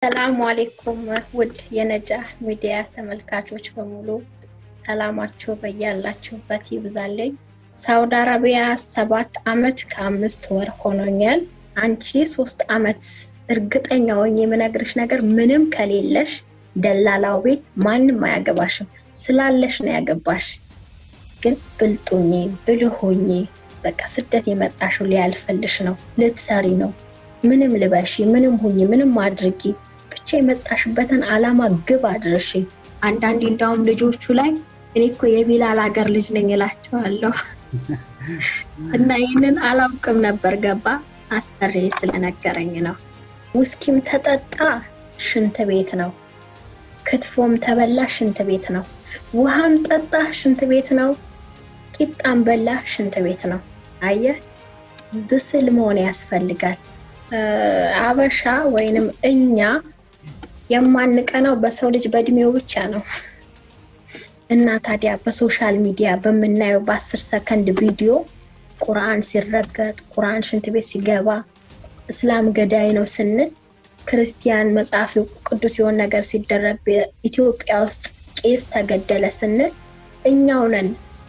ሰላሙ አሌይኩም ውድ የነጃህ ሚዲያ ተመልካቾች በሙሉ ሰላማችሁ በያላችሁበት ይብዛልኝ። ሳውዲ አረቢያ ሰባት አመት ከአምስት ወር ሆኖኛል። አንቺ ሶስት አመት እርግጠኛ ሆኜ የምነግርሽ ነገር ምንም ከሌለሽ ደላላው ቤት ማንም አያገባሽም። ስላለሽ ነው ያገባሽ። ግን ብልጡኝ ብልሆኝ በቃ ስደት የመጣሽው ሊያልፈልሽ ነው፣ ልትሰሪ ነው። ምንም ልበሺ፣ ምንም ሁኚ፣ ምንም አድርጊ፣ ብቻ የመጣሽበትን አላማ ግብ አድርሺ። አንዳንዴ እንዳውም ልጆቹ ላይ እኔ እኮ የቢላል ሀገር ልጅ ነኝ እላቸዋለሁ እና ይህንን አላውቅም ነበር። ገባ አሰሬ ስለነገረኝ ነው። ውስኪም ተጠጣ ሽንት ቤት ነው። ክትፎም ተበላ ሽንት ቤት ነው። ውሃም ጠጣ ሽንት ቤት ነው። ቂጣም በላ ሽንት ቤት ነው። አየህ፣ ብስል መሆን ያስፈልጋል። አበሻ ወይንም እኛ የማንቀናው በሰው ልጅ በእድሜው ብቻ ነው እና ታዲያ በሶሻል ሚዲያ በምናየው በአስር ሰከንድ ቪዲዮ ቁርአን ሲረገጥ፣ ቁርአን ሽንት ቤት ሲገባ፣ እስላም ገዳይ ነው ስንል ክርስቲያን መጽሐፍ ቅዱስ የሆነ ነገር ሲደረግ ኢትዮጵያ ውስጥ ቄስ ተገደለ ስንል እኛው ነን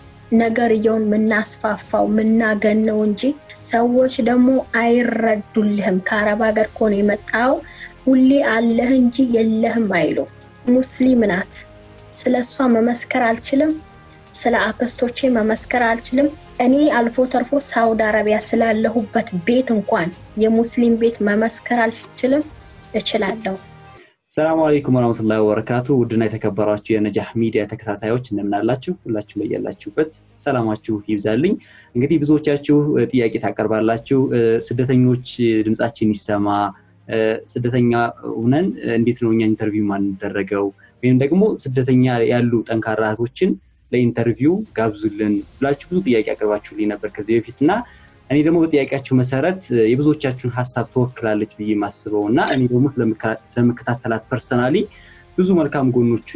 ነገርየውን የምናስፋፋው የምናገነው እንጂ ሰዎች ደግሞ አይረዱልህም። ከአረብ ሀገር ከሆነ የመጣው ሁሌ አለህ እንጂ የለህም አይሉ። ሙስሊም ናት። ስለ እሷ መመስከር አልችልም። ስለ አክስቶቼ መመስከር አልችልም። እኔ አልፎ ተርፎ ሳውዲ አረቢያ ስላለሁበት ቤት እንኳን የሙስሊም ቤት መመስከር አልችልም። እችላለሁ። ሰላሙ አለይኩም ወረመቱላሂ ወበረካቱ። ውድና የተከበራችሁ የነጃህ ሚዲያ ተከታታዮች እንደምናላችሁ፣ ሁላችሁ ላይ ያላችሁበት ሰላማችሁ ይብዛልኝ። እንግዲህ ብዙዎቻችሁ ጥያቄ ታቀርባላችሁ። ስደተኞች ድምጻችን ይሰማ፣ ስደተኛ ሁነን እንዴት ነው እኛ ኢንተርቪው ማንደረገው? ወይም ደግሞ ስደተኛ ያሉ ጠንካራ እህቶችን ለኢንተርቪው ጋብዙልን ብላችሁ ብዙ ጥያቄ አቅርባችሁልኝ ነበር ከዚህ በፊት እና እኔ ደግሞ በጥያቄያችሁ መሰረት የብዙዎቻችሁን ሀሳብ ትወክላለች ብዬ ማስበው እና እኔ ደግሞ ስለምከታተላት ፐርሰናሊ ብዙ መልካም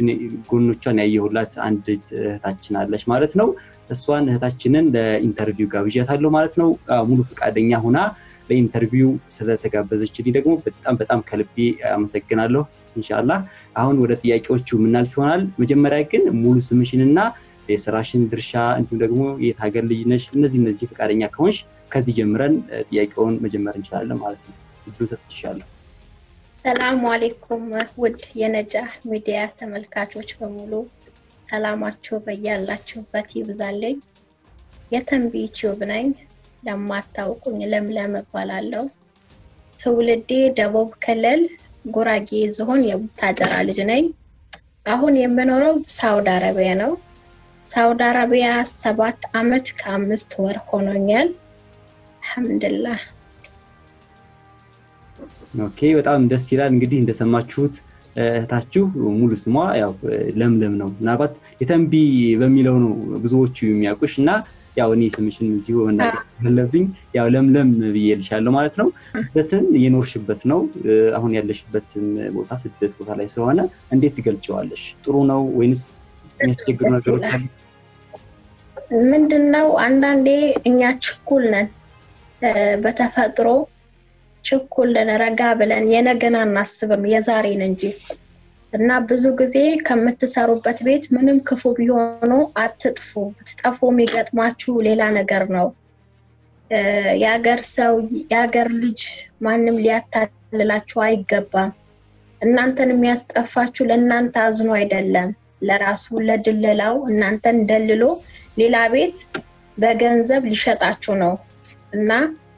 ጎኖቿን ያየሁላት አንድ እህታችን አለች ማለት ነው። እሷን እህታችንን ለኢንተርቪው ጋብዣታለሁ ማለት ነው። ሙሉ ፈቃደኛ ሁና ለኢንተርቪው ስለተጋበዘችልኝ ደግሞ በጣም በጣም ከልቤ አመሰግናለሁ። እንሻላ አሁን ወደ ጥያቄዎቹ የምናልፍ ይሆናል። መጀመሪያ ግን ሙሉ ስምሽንና የስራሽን ድርሻ እንዲሁም ደግሞ የት ሀገር ልጅ ነሽ፣ እነዚህ እነዚህ ፈቃደኛ ከሆንሽ ከዚህ ጀምረን ጥያቄውን መጀመር እንችላለን ማለት ነው። እድሉ ሰጥቻለሁ። ሰላሙ አሌይኩም ውድ የነጃህ ሚዲያ ተመልካቾች በሙሉ ሰላማችሁ በያላችሁበት ይብዛልኝ። የተንቢ ዩቲዩብ ነኝ። ለማታውቁኝ ለምለም እባላለሁ። ትውልዴ ደቡብ ክልል ጉራጌ ዞን የቡታጀራ ልጅ ነኝ። አሁን የምኖረው ሳውዲ አረቢያ ነው። ሳውዲ አረቢያ ሰባት አመት ከአምስት ወር ሆኖኛል። አልሐምዱላህ። ኦኬ፣ በጣም ደስ ይላል። እንግዲህ እንደሰማችሁት እህታችሁ ሙሉ ስሟ ያው ለምለም ነው። ምናልባት የተንቢ በሚለው ነው ብዙዎቹ የሚያውቁሽ እና ያው እኔ ስምሽን እዚሁ መናገር ያለብኝ ያው ለምለም ብዬልሻለሁ ማለት ነው። ስደትን የኖርሽበት ነው። አሁን ያለሽበትን ቦታ ስደት ቦታ ላይ ስለሆነ እንዴት ትገልጨዋለሽ? ጥሩ ነው ወይንስ የሚያስቸግሩ ነገሮች አሉ? ምንድን ነው አንዳንዴ እኛ ችኩል ነን፣ በተፈጥሮ ችኩል ነን። ረጋ ብለን የነገን አናስብም የዛሬን እንጂ እና ብዙ ጊዜ ከምትሰሩበት ቤት ምንም ክፉ ቢሆኑ አትጥፉ። ብትጠፉ የሚገጥማችሁ ሌላ ነገር ነው። የሀገር ሰው የሀገር ልጅ ማንም ሊያታልላችሁ አይገባም። እናንተን የሚያስጠፋችሁ ለእናንተ አዝኖ አይደለም ለራሱ ለድለላው እናንተን ደልሎ ሌላ ቤት በገንዘብ ሊሸጣችሁ ነው እና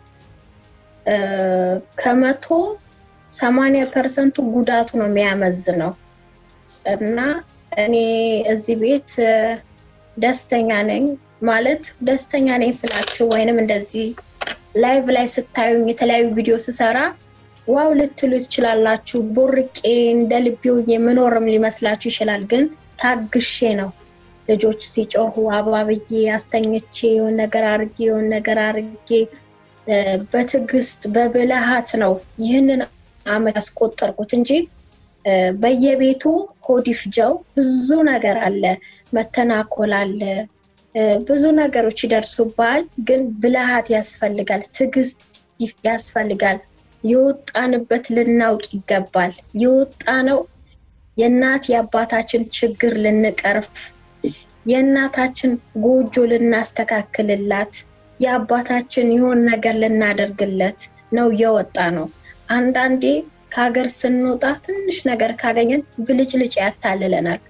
ከመቶ ሰማንያ ፐርሰንቱ ጉዳቱ ነው የሚያመዝነው እና እኔ እዚህ ቤት ደስተኛ ነኝ ማለት ደስተኛ ነኝ ስላችሁ ወይንም እንደዚህ ላይቭ ላይ ስታዩኝ የተለያዩ ቪዲዮ ስሰራ ዋው ልትሉ ትችላላችሁ። ቦርቄ እንደ ልቤው የምኖርም ሊመስላችሁ ይችላል። ግን ታግሼ ነው ልጆች ሲጮሁ አባብዬ አስተኝቼ የሆን ነገር አርጌ የሆን ነገር አርጌ በትዕግስት በብልሃት ነው ይህንን አመት ያስቆጠርኩት እንጂ በየቤቱ ሆድ ይፍጀው ብዙ ነገር አለ፣ መተናኮል አለ፣ ብዙ ነገሮች ይደርሱባል። ግን ብልሃት ያስፈልጋል፣ ትዕግስት ያስፈልጋል። የወጣንበት ልናውቅ ይገባል። የወጣ ነው የእናት የአባታችን ችግር ልንቀርፍ የእናታችን ጎጆ ልናስተካክልላት የአባታችን የሆን ነገር ልናደርግለት ነው የወጣ ነው። አንዳንዴ ከሀገር ስንወጣ ትንሽ ነገር ካገኘን ብልጭልጭ ያታልለናል።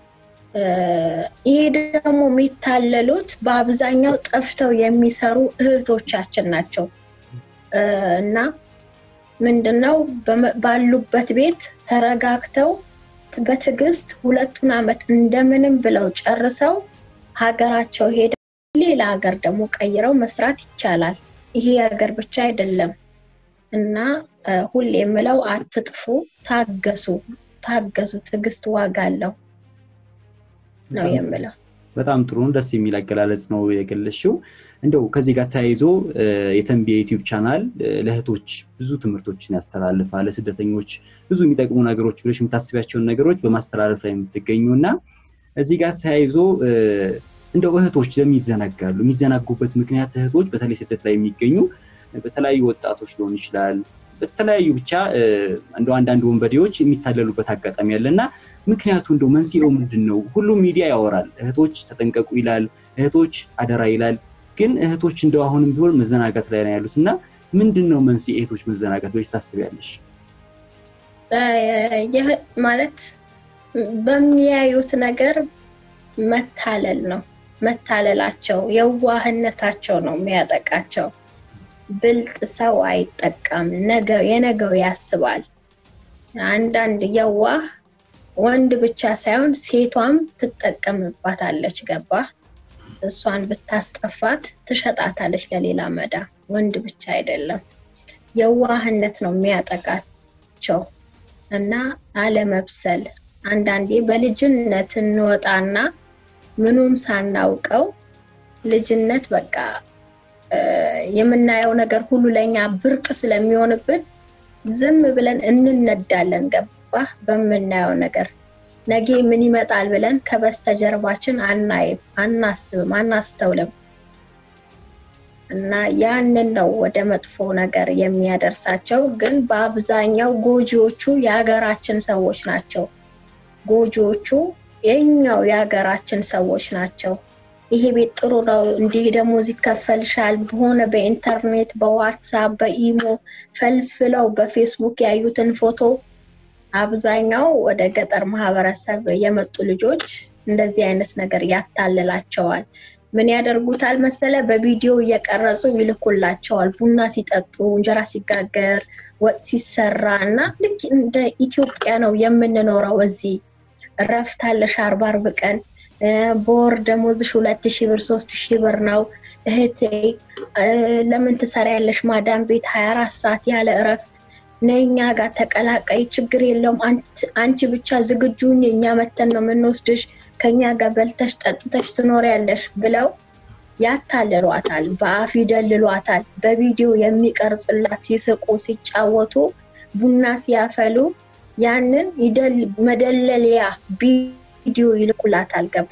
ይሄ ደግሞ የሚታለሉት በአብዛኛው ጠፍተው የሚሰሩ እህቶቻችን ናቸው እና ምንድነው ባሉበት ቤት ተረጋግተው በትዕግስት ሁለቱን ዓመት እንደምንም ብለው ጨርሰው ሀገራቸው ሄደው ሌላ ሀገር ደግሞ ቀይረው መስራት ይቻላል። ይሄ ሀገር ብቻ አይደለም እና ሁሌ የምለው አትጥፉ፣ ታገሱ፣ ታገሱ። ትዕግስት ዋጋ አለው ነው የምለው። በጣም ጥሩ ደስ የሚል አገላለጽ ነው የገለሽው። እንደው ከዚህ ጋር ተያይዞ የተንቢ የዩቲዩብ ቻናል ለእህቶች ብዙ ትምህርቶችን ያስተላልፋል። ለስደተኞች ብዙ የሚጠቅሙ ነገሮች ብለሽ የምታስቢያቸውን ነገሮች በማስተላለፍ ላይ የምትገኙ እና እዚህ ጋር ተያይዞ እንደው እህቶች ለምን ይዘናጋሉ? የሚዘናጉበት ምክንያት እህቶች በተለይ ስደት ላይ የሚገኙ በተለያዩ ወጣቶች ሊሆን ይችላል በተለያዩ ብቻ እንደ አንዳንድ ወንበዴዎች የሚታለሉበት አጋጣሚ አለ እና ምክንያቱ እንደው መንስኤው ምንድን ነው? ሁሉም ሚዲያ ያወራል፣ እህቶች ተጠንቀቁ ይላል፣ እህቶች አደራ ይላል። ግን እህቶች እንደው አሁንም ቢሆን መዘናጋት ላይ ነው ያሉት እና ምንድን ነው መንስኤ እህቶች መዘናጋት ብለሽ ታስቢያለሽ? ማለት በሚያዩት ነገር መታለል ነው መታለላቸው፣ የዋህነታቸው ነው የሚያጠቃቸው። ብልጥ ሰው አይጠቃም፣ የነገው ያስባል። አንዳንድ የዋህ ወንድ ብቻ ሳይሆን ሴቷም ትጠቀምባታለች። ገባ? እሷን ብታስጠፋት ትሸጣታለች ለሌላ መዳ። ወንድ ብቻ አይደለም፣ የዋህነት ነው የሚያጠቃቸው እና አለመብሰል። አንዳንዴ በልጅነት እንወጣና ምኑም ሳናውቀው ልጅነት በቃ የምናየው ነገር ሁሉ ለኛ ብርቅ ስለሚሆንብን ዝም ብለን እንነዳለን። ገባህ? በምናየው ነገር ነገ ምን ይመጣል ብለን ከበስተጀርባችን አናይም፣ አናስብም፣ አናስተውልም እና ያንን ነው ወደ መጥፎ ነገር የሚያደርሳቸው። ግን በአብዛኛው ጎጂዎቹ የሀገራችን ሰዎች ናቸው። ጎጂዎቹ የኛው የሀገራችን ሰዎች ናቸው። ይሄ ቤት ጥሩ ነው፣ እንዲህ ደሞዝ ይከፈልሻል፣ በሆነ በኢንተርኔት በዋትሳፕ በኢሞ ፈልፍለው በፌስቡክ ያዩትን ፎቶ አብዛኛው ወደ ገጠር ማህበረሰብ የመጡ ልጆች እንደዚህ አይነት ነገር ያታልላቸዋል። ምን ያደርጉታል መሰለ? በቪዲዮ እየቀረጹ ይልኩላቸዋል። ቡና ሲጠጡ፣ እንጀራ ሲጋገር፣ ወጥ ሲሰራ እና ልክ እንደ ኢትዮጵያ ነው የምንኖረው። እዚህ እረፍት አለሽ አርባ አርብ ቀን በወር ደሞዝሽ ሁለት ሺህ ብር ሶስት ሺህ ብር ነው። እህቴ ለምን ትሰሪያለሽ ማዳም ቤት ሀያ አራት ሰዓት ያለ እረፍት ነይ እኛ ጋር ተቀላቀይ፣ ችግር የለውም አንቺ ብቻ ዝግጁኝ፣ እኛ መተን ነው የምንወስድሽ፣ ከኛ ጋር በልተሽ ጠጥተሽ ትኖሪያለሽ ብለው ያታልሏታል፣ በአፍ ይደልሏታል። በቪዲዮ የሚቀርጹላት ሲስቁ፣ ሲጫወቱ፣ ቡና ሲያፈሉ ያንን መደለሊያ ቪዲዮ ይልኩላታል። ገባ?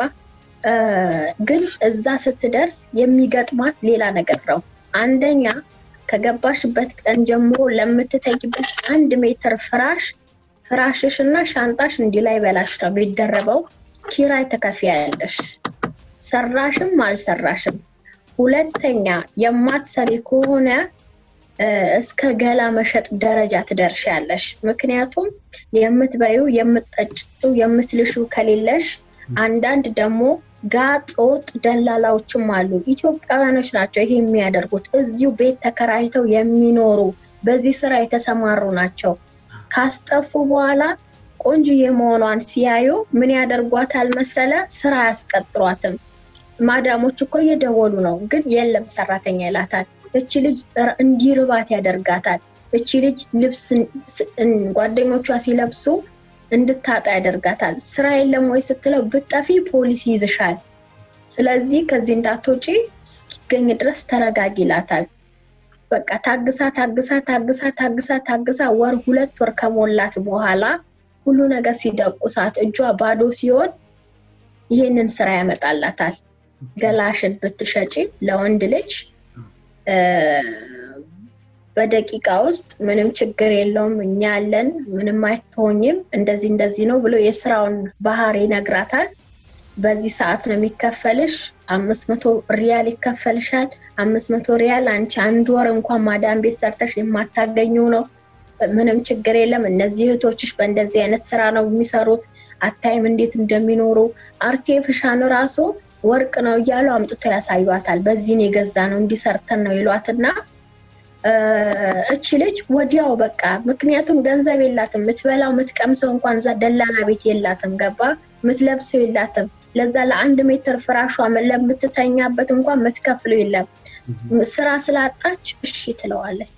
ግን እዛ ስትደርስ የሚገጥማት ሌላ ነገር ነው። አንደኛ ከገባሽበት ቀን ጀምሮ ለምትተጊበት አንድ ሜትር ፍራሽ ፍራሽሽ እና ሻንጣሽ እንዲህ ላይ በላሽ ነው የሚደረበው። ኪራይ ትከፍያለሽ፣ ሰራሽም አልሰራሽም። ሁለተኛ የማትሰሪ ከሆነ እስከ ገላ መሸጥ ደረጃ ትደርሻለሽ። ምክንያቱም የምትበዩ የምትጠጪው የምትልሹ ከሌለሽ አንዳንድ ደግሞ ጋጦጥ ደላላዎችም አሉ። ኢትዮጵያውያኖች ናቸው ይሄ የሚያደርጉት። እዚሁ ቤት ተከራይተው የሚኖሩ በዚህ ስራ የተሰማሩ ናቸው። ካስጠፉ በኋላ ቆንጆዬ መሆኗን ሲያዩ ምን ያደርጓታል መሰለ? ስራ አያስቀጥሯትም። ማዳሞች እኮ እየደወሉ ነው፣ ግን የለም ሰራተኛ ይላታል። እቺ ልጅ እንዲርባት ያደርጋታል። እቺ ልጅ ልብስ ጓደኞቿ ሲለብሱ እንድታጣ ያደርጋታል። ስራ የለም ወይ ስትለው ብጠፊ ፖሊስ ይዝሻል። ስለዚህ ከዚህ እንዳትወጪ እስኪገኝ ድረስ ተረጋጊ ይላታል። በቃ ታግሳ ታግሳ ታግሳ ታግሳ ታግሳ ወር ሁለት ወር ከሞላት በኋላ ሁሉ ነገር ሲደቁሳት እጇ ባዶ ሲሆን ይህንን ስራ ያመጣላታል። ገላሽን ብትሸጪ ለወንድ ልጅ በደቂቃ ውስጥ ምንም ችግር የለውም እኛ ያለን ምንም አይትሆኝም እንደዚህ እንደዚህ ነው ብሎ የስራውን ባህሪ ይነግራታል። በዚህ ሰዓት ነው የሚከፈልሽ፣ አምስት መቶ ሪያል ይከፈልሻል። አምስት መቶ ሪያል አንቺ አንድ ወር እንኳን ማዳም ቤት ሰርተሽ የማታገኘው ነው። ምንም ችግር የለም። እነዚህ እህቶችሽ በእንደዚህ አይነት ስራ ነው የሚሰሩት። አታይም እንዴት እንደሚኖሩ አርቴፊሻል ራሱ ወርቅ ነው እያሉ አምጥተው ያሳዩታል። በዚህን የገዛ ነው እንዲሰርተን ነው ይሏትና እች ልጅ ወዲያው በቃ ምክንያቱም ገንዘብ የላትም። የምትበላው የምትቀምሰው እንኳን እዛ ደላላ ቤት የላትም። ገባ የምትለብሰው የላትም። ለዛ ለአንድ ሜትር ፍራሿ ለምትተኛበት እንኳን የምትከፍለው የለም። ስራ ስላጣች እሺ ትለዋለች።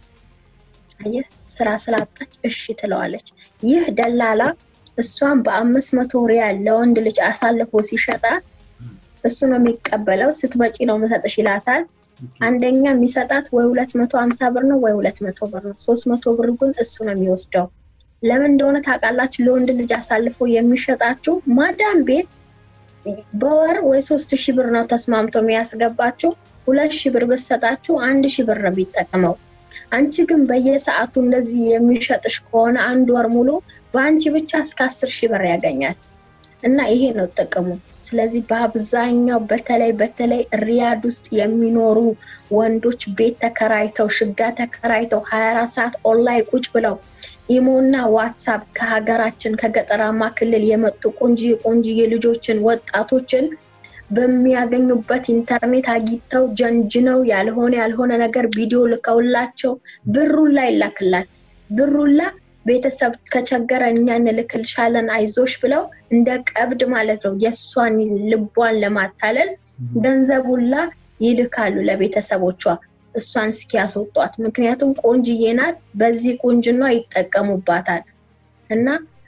አየህ ስራ ስላጣች እሺ ትለዋለች። ይህ ደላላ እሷን በአምስት መቶ ሪያል ለወንድ ልጅ አሳልፎ ሲሸጣት እሱ ነው የሚቀበለው። ስትመጪ ነው መሰጥሽ ይላታል። አንደኛ የሚሰጣት ወይ ሁለት መቶ ሀምሳ ብር ነው ወይ ሁለት መቶ ብር ነው። ሶስት መቶ ብር ግን እሱ ነው የሚወስደው። ለምን እንደሆነ ታውቃላችሁ? ለወንድ ልጅ አሳልፎ የሚሸጣችሁ ማዳም ቤት በወር ወይ ሶስት ሺህ ብር ነው ተስማምቶ የሚያስገባችሁ። ሁለት ሺህ ብር ብትሰጣችሁ አንድ ሺህ ብር ነው የሚጠቅመው። አንቺ ግን በየሰዓቱ እንደዚህ የሚሸጥሽ ከሆነ አንድ ወር ሙሉ በአንቺ ብቻ እስከ አስር ሺህ ብር ያገኛል። እና ይሄ ነው ጥቅሙ። ስለዚህ በአብዛኛው በተለይ በተለይ ሪያድ ውስጥ የሚኖሩ ወንዶች ቤት ተከራይተው ሽጋ ተከራይተው ሀያ አራት ሰዓት ኦንላይን ቁጭ ብለው ኢሞና ዋትሳፕ ከሀገራችን ከገጠራማ ክልል የመጡ ቆንጅዬ ቆንጅዬ ልጆችን ወጣቶችን በሚያገኙበት ኢንተርኔት አጊተው ጀንጅነው ያልሆነ ያልሆነ ነገር ቪዲዮ ልከውላቸው ብሩላ ይላክላል ብሩላ ቤተሰብ ከቸገረ እኛ እንልክልሻለን አይዞሽ ብለው እንደ ቀብድ ማለት ነው የእሷን ልቧን ለማታለል ገንዘቡላ ይልካሉ ለቤተሰቦቿ እሷን እስኪያስወጧት። ምክንያቱም ቆንጅዬ ናት፣ በዚህ ቁንጅና ይጠቀሙባታል። እና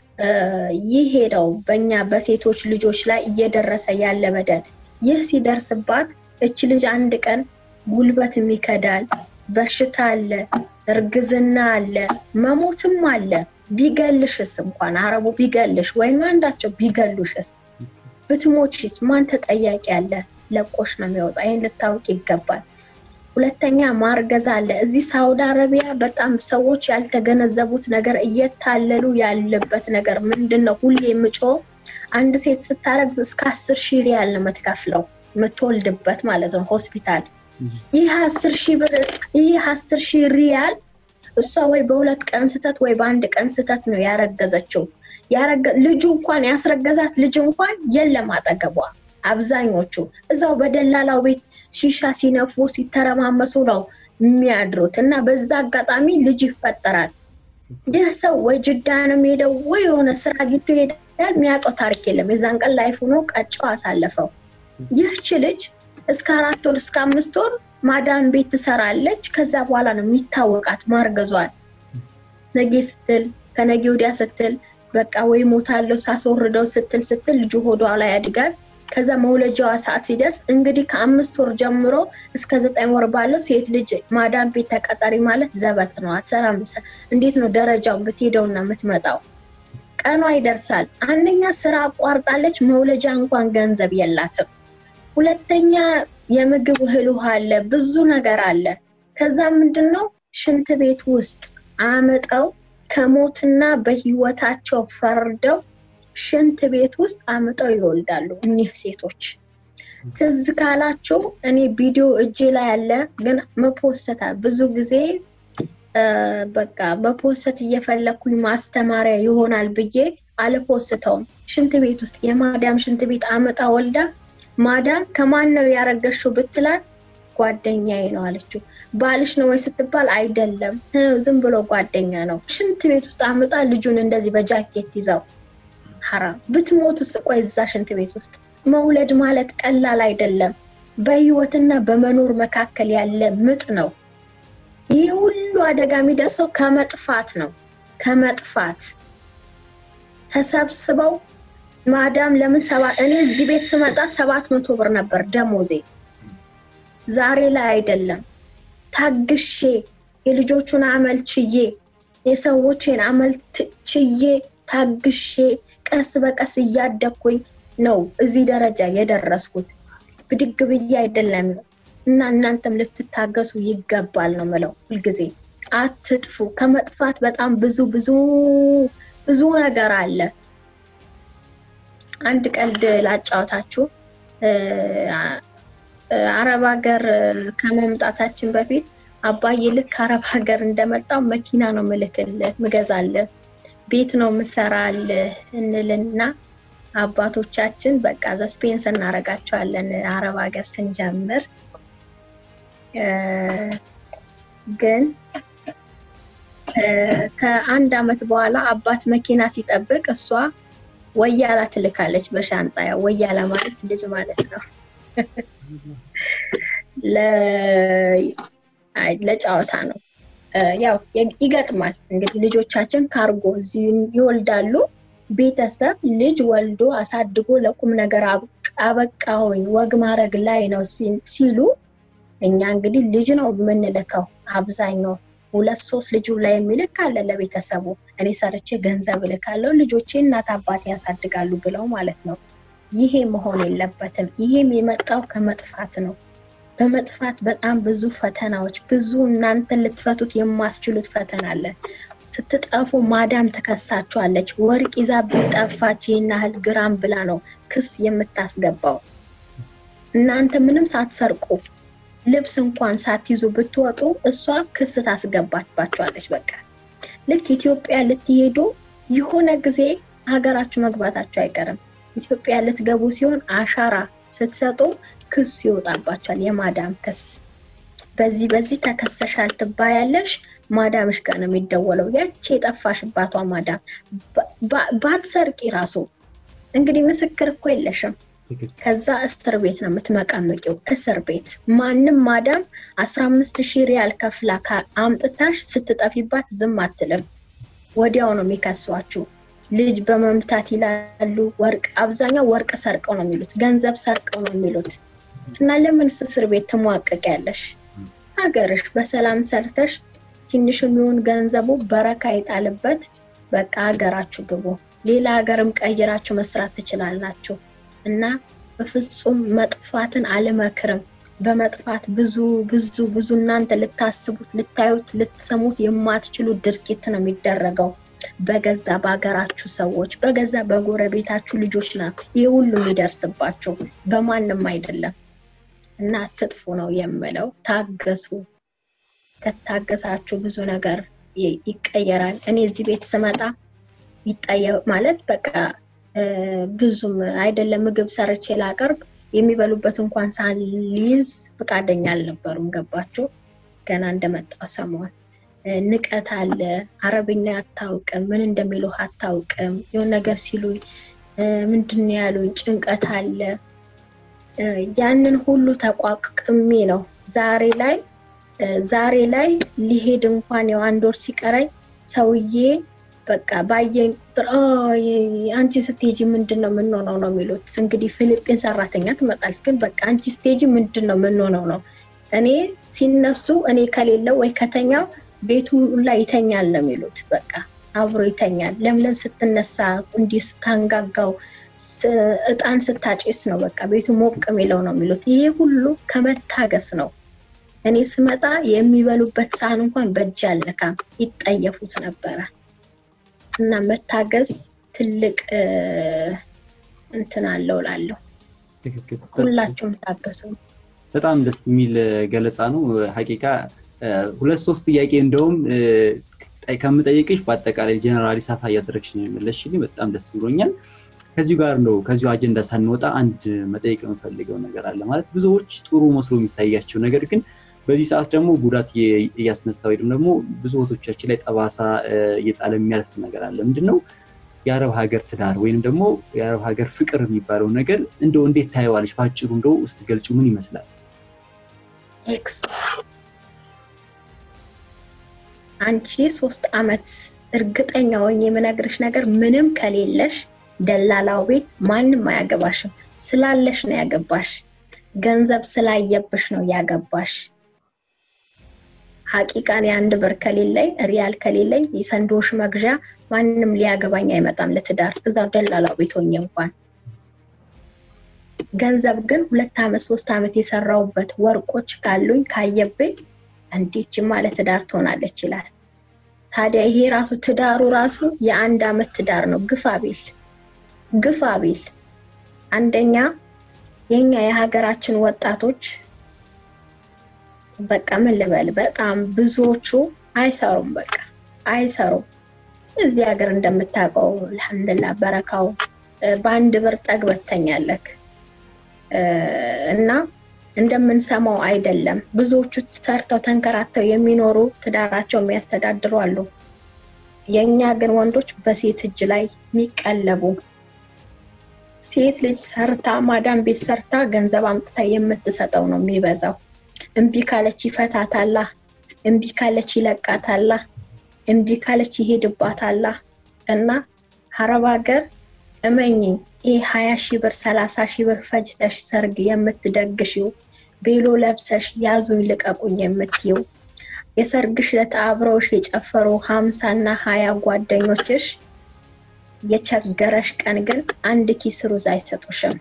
ይሄ ነው በእኛ በሴቶች ልጆች ላይ እየደረሰ ያለ በደል። ይህ ሲደርስባት እች ልጅ አንድ ቀን ጉልበትም ይከዳል፣ በሽታ አለ፣ እርግዝና አለ፣ መሞትም አለ። ቢገልሽስ እንኳን አረቡ ቢገልሽ ወይም አንዳቸው ቢገሉሽስ ብትሞችስ ማን ተጠያቂ አለ? ለቆሽ ነው የሚወጣ። ይህን ልታውቅ ይገባል። ሁለተኛ ማርገዝ አለ። እዚህ ሳውዲ አረቢያ በጣም ሰዎች ያልተገነዘቡት ነገር እየታለሉ ያለበት ነገር ምንድን ነው? ሁሌ የምጮ አንድ ሴት ስታረግዝ እስከ አስር ሺህ ሪያል ነው የምትከፍለው የምትወልድበት ማለት ነው ሆስፒታል። ይህ አስር ሺህ ብር ይህ አስር ሺህ ሪያል እሷ ወይ በሁለት ቀን ስተት ወይ በአንድ ቀን ስተት ነው ያረገዘችው። ልጁ እንኳን ያስረገዛት ልጅ እንኳን የለም አጠገቧ። አብዛኞቹ እዛው በደላላው ቤት ሺሻ ሲነፉ ሲተረማመሱ ነው የሚያድሩት እና በዛ አጋጣሚ ልጅ ይፈጠራል። ይህ ሰው ወይ ጅዳ ነው የሚሄደው ወይ የሆነ ስራ አግኝቶ ይሄዳል። የሚያውቀው ታሪክ የለም። የዛን ቀን ላይፍ ሆኖ ቀጫው አሳለፈው። ይህች ልጅ እስከ አራት ወር እስከ አምስት ወር ማዳም ቤት ትሰራለች። ከዛ በኋላ ነው የሚታወቃት ማርገዟል። ነጌ ስትል ከነጌ ወዲያ ስትል በቃ ወይ ሞታለው ሳስወርደው ስትል ስትል ልጁ ሆዷ ላይ ያድጋል። ከዛ መውለጃዋ ሰዓት ሲደርስ እንግዲህ ከአምስት ወር ጀምሮ እስከ ዘጠኝ ወር ባለው ሴት ልጅ ማዳም ቤት ተቀጣሪ ማለት ዘበት ነው። አትሰራም። እንዴት ነው ደረጃው ብትሄደውና የምትመጣው? ቀኗ ይደርሳል። አንደኛ ስራ አቋርጣለች። መውለጃ እንኳን ገንዘብ የላትም። ሁለተኛ የምግብ እህል ውሃ አለ፣ ብዙ ነገር አለ። ከዛ ምንድን ነው ሽንት ቤት ውስጥ አምጠው ከሞትና በህይወታቸው ፈርደው ሽንት ቤት ውስጥ አምጠው ይወልዳሉ እኒህ ሴቶች። ትዝ ካላችሁ እኔ ቪዲዮ እጄ ላይ ያለ ግን መፖሰታ ብዙ ጊዜ በቃ በፖሰት እየፈለኩኝ ማስተማሪያ ይሆናል ብዬ አልፖስተውም። ሽንት ቤት ውስጥ የማዳም ሽንት ቤት አምጣ ወልዳ ማዳም ከማን ነው ያረገሽው ብትላት ጓደኛዬ ነው አለችው። ባልሽ ነው ወይ ስትባል አይደለም፣ ዝም ብሎ ጓደኛ ነው። ሽንት ቤት ውስጥ አምጣ ልጁን እንደዚህ በጃኬት ይዘው ሐራም ብትሞትስ? ቆይ እዛ ሽንት ቤት ውስጥ መውለድ ማለት ቀላል አይደለም። በህይወትና በመኖር መካከል ያለ ምጥ ነው። ይህ ሁሉ አደጋ የሚደርሰው ከመጥፋት ነው። ከመጥፋት ተሰብስበው ማዳም ለምን ሰባ እኔ እዚህ ቤት ስመጣ ሰባት መቶ ብር ነበር ደሞዜ። ዛሬ ላይ አይደለም። ታግሼ የልጆቹን አመል ችዬ የሰዎችን አመል ችዬ ታግሼ ቀስ በቀስ እያደግኩኝ ነው እዚህ ደረጃ የደረስኩት። ብድግ ብዬ አይደለም እና እናንተም ልትታገሱ ይገባል ነው ምለው ሁልጊዜ አትጥፉ። ከመጥፋት በጣም ብዙ ብዙ ብዙ ነገር አለ። አንድ ቀልድ ላጫወታችሁ። አረብ ሀገር ከመምጣታችን በፊት አባዬ ልክ አረብ ሀገር እንደመጣው መኪና ነው ምልክልህ ምገዛልህ ቤት ነው ምሰራልህ እንልና አባቶቻችን በቃ ዘስፔንስ እናደርጋቸዋለን አረብ ሀገር ስንጀምር ግን ከአንድ አመት በኋላ አባት መኪና ሲጠብቅ እሷ ወያላ ትልካለች በሻንጣ ያው ወያላ ማለት ልጅ ማለት ነው ለጨዋታ ነው ያው ይገጥማል እንግዲህ ልጆቻችን ካርጎ እዚህ ይወልዳሉ ቤተሰብ ልጅ ወልዶ አሳድጎ ለቁም ነገር አበቃሁኝ ወግ ማድረግ ላይ ነው ሲሉ እኛ እንግዲህ ልጅ ነው የምንልከው አብዛኛው ሁለት ሶስት ልጁ ላይ የሚልክ አለ ለቤተሰቡ እኔ ሰርቼ ገንዘብ እልካለሁ ልጆቼ እናት አባቴ ያሳድጋሉ ብለው ማለት ነው ይሄ መሆን የለበትም ይሄም የመጣው ከመጥፋት ነው በመጥፋት በጣም ብዙ ፈተናዎች ብዙ እናንተን ልትፈቱት የማትችሉት ፈተና አለ ስትጠፉ ማዳም ተከሳችኋለች ወርቅ ይዛ ብጠፋች ይህን ያህል ግራም ብላ ነው ክስ የምታስገባው እናንተ ምንም ሳትሰርቁ ልብስ እንኳን ሳትይዙ ብትወጡ እሷ ክስ ታስገባባችኋለች በቃ ልክ ኢትዮጵያ ልትሄዱ የሆነ ጊዜ ሀገራችሁ መግባታችሁ አይቀርም ኢትዮጵያ ልትገቡ ሲሆን አሻራ ስትሰጡ ክስ ይወጣባቸዋል የማዳም ክስ በዚህ በዚህ ተከሰሻል ትባያለሽ ማዳምሽ ጋር ነው የሚደወለው ያቺ የጠፋሽባቷ ማዳም ባትሰርቂ ራሱ እንግዲህ ምስክር እኮ የለሽም ከዛ እስር ቤት ነው የምትመቀምቂው እስር ቤት ማንም ማዳም አስራ አምስት ሺህ ሪያል ከፍላ አምጥታሽ ስትጠፊባት ዝም አትልም ወዲያው ነው የሚከሷችሁ ልጅ በመምታት ይላሉ ወርቅ አብዛኛው ወርቅ ሰርቀው ነው የሚሉት ገንዘብ ሰርቀው ነው የሚሉት እና ለምን እስር ቤት ትሟቀቅ ያለሽ ሀገርሽ በሰላም ሰርተሽ ትንሽ የሚሆን ገንዘቡ በረካ ይጣልበት በቃ ሀገራችሁ ግቡ ሌላ ሀገርም ቀይራችሁ መስራት ትችላላችሁ እና በፍጹም መጥፋትን አልመክርም በመጥፋት ብዙ ብዙ ብዙ እናንተ ልታስቡት ልታዩት ልትሰሙት የማትችሉ ድርጊት ነው የሚደረገው በገዛ በሀገራችሁ ሰዎች በገዛ በጎረቤታችሁ ልጆች ና ይህ ሁሉ የሚደርስባችሁ በማንም አይደለም እና አትጥፉ ነው የምለው ታገሱ ከታገሳችሁ ብዙ ነገር ይቀየራል እኔ እዚህ ቤት ስመጣ ይጠየ ማለት በቃ ብዙም አይደለም ምግብ ሰርቼ ላቀርብ የሚበሉበት እንኳን ሳልይዝ ፍቃደኛ አልነበሩም ገባችሁ ገና እንደመጣው ሰሞን ንቀት አለ አረብኛ አታውቅም ምን እንደሚሉ አታውቅም የሆን ነገር ሲሉ ምንድን ያሉኝ ጭንቀት አለ ያንን ሁሉ ተቋቅሜ ነው ዛሬ ላይ ዛሬ ላይ ሊሄድ እንኳን ያው አንድ ወር ሲቀረኝ ሰውዬ በቃ ባየኝ ቁጥር አንቺ ስትሄጂ ምንድን ነው የምንሆነው ነው የሚሉት እንግዲህ ፊሊጲን ሰራተኛ ትመጣለች ግን በቃ አንቺ ስትሄጂ ምንድን ነው የምንሆነው ነው እኔ ሲነሱ እኔ ከሌለው ወይ ከተኛው ቤቱ ላይ ይተኛል ነው የሚሉት በቃ አብሮ ይተኛል ለምለም ስትነሳ እንዲህ ስታንጋጋው እጣን ስታጭስ ነው በቃ ቤቱ ሞቅ የሚለው ነው የሚሉት ይሄ ሁሉ ከመታገስ ነው እኔ ስመጣ የሚበሉበት ሳህን እንኳን በእጅ አልነካም ይጠየፉት ነበረ እና መታገዝ ትልቅ እንትን አለው ላለሁ ሁላችሁም ታገሱ በጣም ደስ የሚል ገለጻ ነው ሀቂቃ ሁለት ሶስት ጥያቄ እንደውም ከምጠይቅሽ በአጠቃላይ ጀነራሊ ሰፋ እያደረግሽ ነው የመለስሽልኝ በጣም ደስ ብሎኛል ከዚሁ ጋር ነው ከዚሁ አጀንዳ ሳንወጣ አንድ መጠየቅ የምፈልገው ነገር አለ ማለት ብዙዎች ጥሩ መስሎ የሚታያቸው ነገር ግን በዚህ ሰዓት ደግሞ ጉዳት እያስነሳ ወይም ደግሞ ብዙ ቦቶቻችን ላይ ጠባሳ እየጣለ የሚያልፍ ነገር አለ ምንድን ነው የአረብ ሀገር ትዳር ወይም ደግሞ የአረብ ሀገር ፍቅር የሚባለው ነገር እንደው እንዴት ታየዋለች በአጭሩ እንደው ውስጥ ገልጭ ምን ይመስላል ኤክስ አንቺ ሶስት አመት እርግጠኛ ሆኜ የምነግርሽ ነገር ምንም ከሌለሽ ደላላው ቤት ማንም አያገባሽም ስላለሽ ነው ያገባሽ ገንዘብ ስላየብሽ ነው ያገባሽ ሀቂቃን የአንድ ብር ከሌለኝ ሪያል ከሌለኝ የሰንዶሽ መግዣ ማንም ሊያገባኝ አይመጣም ለትዳር እዛው ደላላው ቤት ሆኜ እንኳን ገንዘብ ግን ሁለት ዓመት ሶስት ዓመት የሰራውበት ወርቆች ካሉኝ ካየብኝ እንዲች ማለት ትዳር ትሆናለች ይላል። ታዲያ ይሄ ራሱ ትዳሩ ራሱ የአንድ ዓመት ትዳር ነው። ግፋ ቢል ግፋ ቢል አንደኛ የኛ የሀገራችን ወጣቶች በቃ ምን ልበል፣ በጣም ብዙዎቹ አይሰሩም። በቃ አይሰሩም። እዚህ ሀገር እንደምታውቀው አልሐምዱሊላህ በረካው በአንድ ብር ጠግበህ ትተኛለህ እና እንደምንሰማው አይደለም። ብዙዎቹ ሰርተው ተንከራተው የሚኖሩ ትዳራቸው የሚያስተዳድሩ አሉ። የእኛ ግን ወንዶች በሴት እጅ ላይ የሚቀለቡ ሴት ልጅ ሰርታ ማዳም ቤት ሰርታ ገንዘብ አምጥታ የምትሰጠው ነው የሚበዛው። እምቢ ካለች ይፈታታላ፣ እምቢ ካለች ይለቃታላ፣ እምቢ ካለች ይሄድባታላ። እና ሀረብ ሀገር እመኝኝ ይህ ሀያ ሺህ ብር ሰላሳ ሺህ ብር ፈጅተሽ ሰርግ የምትደግሽው ቤሎ ለብሰሽ ያዙኝ ልቀቁኝ የምትይው የሰርግሽ ዕለት አብረውሽ የጨፈሩ ሀምሳ እና ሀያ ጓደኞችሽ የቸገረሽ ቀን ግን አንድ ኪስ ሩዝ አይሰጡሽም።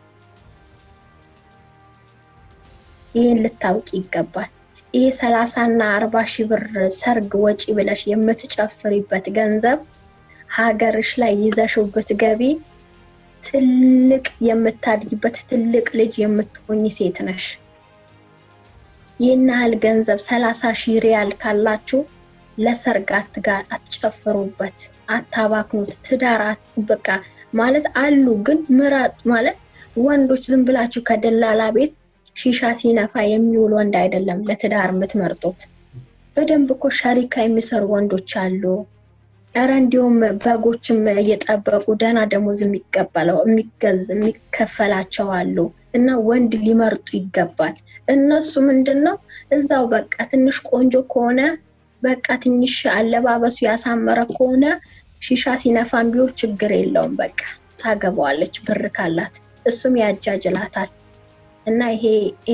ይህን ልታውቂ ይገባል። ይህ ሰላሳ እና አርባ ሺህ ብር ሰርግ ወጪ ብለሽ የምትጨፍሪበት ገንዘብ ሀገርሽ ላይ ይዘሽው ብትገቢ ትልቅ የምታድጊበት ትልቅ ልጅ የምትሆኝ ሴት ነሽ። ይህን ያህል ገንዘብ ሰላሳ ሺህ ሪያል ካላችሁ ለሰርግ አትጨፍሩበት፣ አታባክኑት። ትዳር በቃ ማለት አሉ ግን ምረጥ ማለት ወንዶች ዝም ብላችሁ ከደላላ ቤት ሺሻ ሲነፋ የሚውል ወንድ አይደለም ለትዳር የምትመርጡት። በደንብ እኮ ሸሪካ የሚሰሩ ወንዶች አሉ። እረ እንዲሁም በጎችም እየጠበቁ ደህና ደሞዝ የሚቀበለው የሚከፈላቸው አሉ። እና ወንድ ሊመርጡ ይገባል። እነሱ ምንድን ነው እዛው በቃ ትንሽ ቆንጆ ከሆነ በቃ ትንሽ አለባበሱ ያሳመረ ከሆነ ሺሻ ሲነፋም ቢሆን ችግር የለውም። በቃ ታገባዋለች ብር ካላት፣ እሱም ያጃጅላታል። እና ይሄ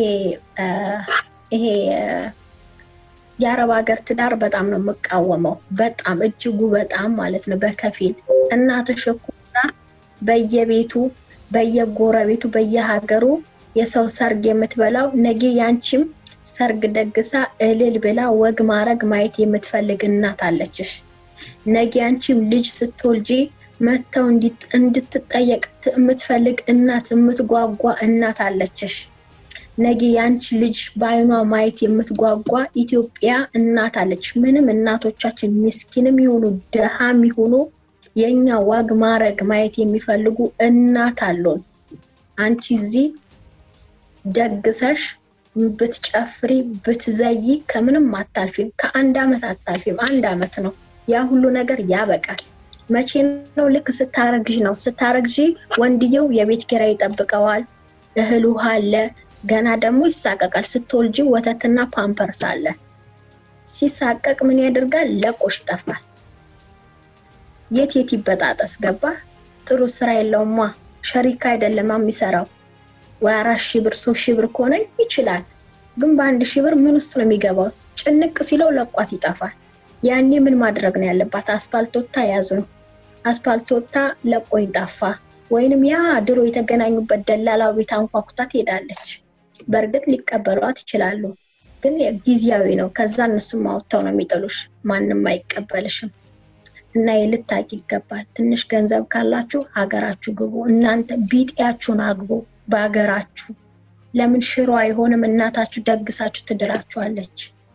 ይሄ የአረብ ሀገር ትዳር በጣም ነው የምቃወመው። በጣም እጅጉ በጣም ማለት ነው። በከፊል እናትሽ እኮ በየቤቱ በየጎረቤቱ በየሀገሩ የሰው ሰርግ የምትበላው ነገ ያንቺም ሰርግ ደግሳ እልል ብላ ወግ ማረግ ማየት የምትፈልግ እናት አለችሽ። ነገ ያንቺም ልጅ ስትወልጂ መጥተው እንድትጠየቅ የምትፈልግ እናት የምትጓጓ እናት አለችሽ። ነገ ያንቺ ልጅ በአይኗ ማየት የምትጓጓ ኢትዮጵያ እናት አለች። ምንም እናቶቻችን ምስኪንም ይሁኑ ድሃም ይሁኑ የኛ ዋግ ማረግ ማየት የሚፈልጉ እናት አሉን። አንቺ እዚህ ደግሰሽ ብትጨፍሪ ብትዘይ ከምንም አታልፊም። ከአንድ አመት አታልፊም። አንድ አመት ነው። ያ ሁሉ ነገር ያበቃል። መቼ ነው? ልክ ስታረግዥ ነው። ስታረግዥ ወንድየው የቤት ኪራይ ይጠብቀዋል። እህል ውሃ አለ። ገና ደግሞ ይሳቀቃል። ስትወልጂ ወተትና ፓምፐርስ አለ። ሲሳቀቅ ምን ያደርጋል? ለቆሽ ይጠፋል። የት የት ይበጣጠስ ገባ። ጥሩ ስራ የለውማ። ሸሪካ አይደለም የሚሰራው። ወይ አራት ሺህ ብር ሶስት ሺህ ብር ከሆነ ይችላል። ግን በአንድ ሺህ ብር ምን ውስጥ ነው የሚገባው? ጭንቅ ሲለው ለቋት ይጠፋል። ያኔ ምን ማድረግ ነው ያለባት? አስፋልት ወጥታ ያዙ ነው። አስፋልት ወጥታ ለቆኝ ጠፋ። ወይንም ያ ድሮ የተገናኙበት ደላላው ቤት አንኳኩታ ትሄዳለች። በእርግጥ ሊቀበሏት ይችላሉ፣ ግን ጊዜያዊ ነው። ከዛ እነሱም አውጥተው ነው የሚጥሉሽ። ማንም አይቀበልሽም። እና ልታቂ ይገባል። ትንሽ ገንዘብ ካላችሁ ሀገራችሁ ግቡ። እናንተ ቢጤያችሁን አግቡ በሀገራችሁ። ለምን ሽሮ አይሆንም? እናታችሁ ደግሳችሁ ትድራችኋለች።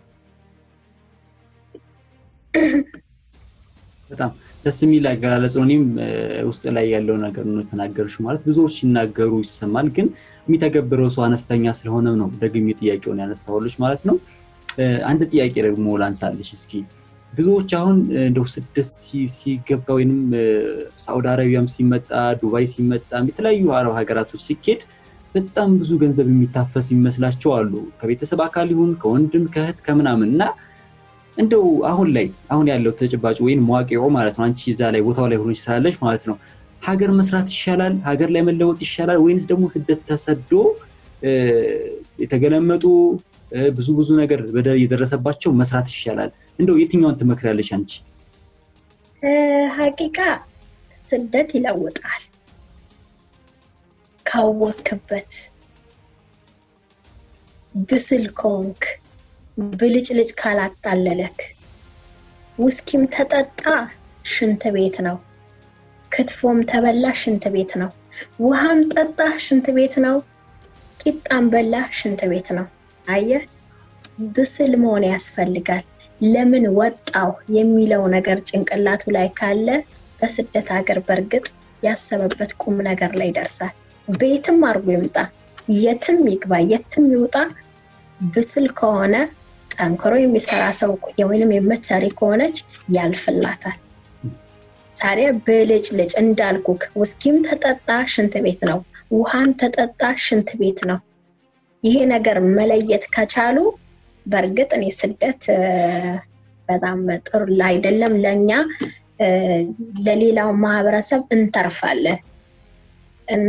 በጣም ደስ የሚል አገላለጽ ነው። እኔም ውስጥ ላይ ያለው ነገር ነው የተናገርሽ። ማለት ብዙዎች ሲናገሩ ይሰማል፣ ግን የሚተገብረው ሰው አነስተኛ ስለሆነ ነው ደግሜ ጥያቄውን ያነሳሁልሽ ማለት ነው። አንድ ጥያቄ ደግሞ ላንሳልሽ እስኪ ብዙዎች አሁን እንደው ስደት ሲገባ ወይም ሳውዲ አረቢያም ሲመጣ ዱባይ ሲመጣ የተለያዩ አረብ ሀገራቶች ሲኬድ በጣም ብዙ ገንዘብ የሚታፈስ ይመስላቸው አሉ። ከቤተሰብ አካል ይሁን ከወንድም ከእህት ከምናምን እና እንደው አሁን ላይ አሁን ያለው ተጨባጭ ወይም መዋቂሮ ማለት ነው አንቺ እዛ ላይ ቦታው ላይ ሆኖች ስላለች ማለት ነው ሀገር መስራት ይሻላል፣ ሀገር ላይ መለወጥ ይሻላል ወይንስ ደግሞ ስደት ተሰዶ የተገለመጡ ብዙ ብዙ ነገር በደል እየደረሰባቸው መስራት ይሻላል? እንደው የትኛውን ትመክራለች አንቺ? ሀቂቃ ስደት ይለውጣል። ካወክበት ብስል ከሆንክ ብልጭልጭ ካላጣለለክ ውስኪም ተጠጣ ሽንት ቤት ነው። ክትፎም ተበላ ሽንት ቤት ነው። ውሃም ጠጣ ሽንት ቤት ነው። ቂጣም በላ ሽንት ቤት ነው። አየህ፣ ብስል መሆን ያስፈልጋል። ለምን ወጣው የሚለው ነገር ጭንቅላቱ ላይ ካለ በስደት ሀገር በእርግጥ ያሰበበት ቁም ነገር ላይ ይደርሳል። ቤትም አድርጎ ይምጣ፣ የትም ይግባ፣ የትም ይውጣ፣ ብስል ከሆነ ጠንክሮ የሚሰራ ሰው ወይንም የምትሰሪ ከሆነች ያልፍላታል። ታዲያ ብልጭልጭ እንዳልኩክ ውስኪም ተጠጣ ሽንት ቤት ነው፣ ውሃም ተጠጣ ሽንት ቤት ነው። ይሄ ነገር መለየት ከቻሉ በእርግጥ እኔ ስደት በጣም ጥሩ አይደለም ለእኛ ለሌላው ማህበረሰብ እንተርፋለን እና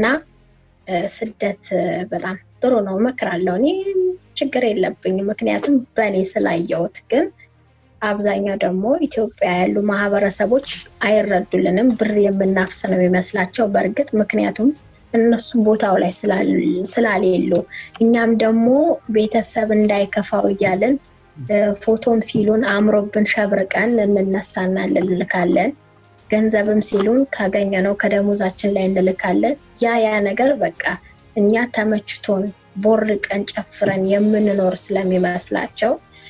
ስደት በጣም ጥሩ ነው እመክራለሁ። እኔ ችግር የለብኝም ምክንያቱም በእኔ ስላየሁት። ግን አብዛኛው ደግሞ ኢትዮጵያ ያሉ ማህበረሰቦች አይረዱልንም። ብር የምናፍስ ነው የሚመስላቸው በእርግጥ ምክንያቱም እነሱ ቦታው ላይ ስላሌሉ፣ እኛም ደግሞ ቤተሰብ እንዳይከፋው እያልን ፎቶም ሲሉን አምሮብን ሸብርቀን እንነሳና እንልካለን። ገንዘብም ሲሉን ካገኘነው ከደሞዛችን ላይ እንልካለን። ያ ያ ነገር በቃ እኛ ተመችቶን ቦርቀን ጨፍረን የምንኖር ስለሚመስላቸው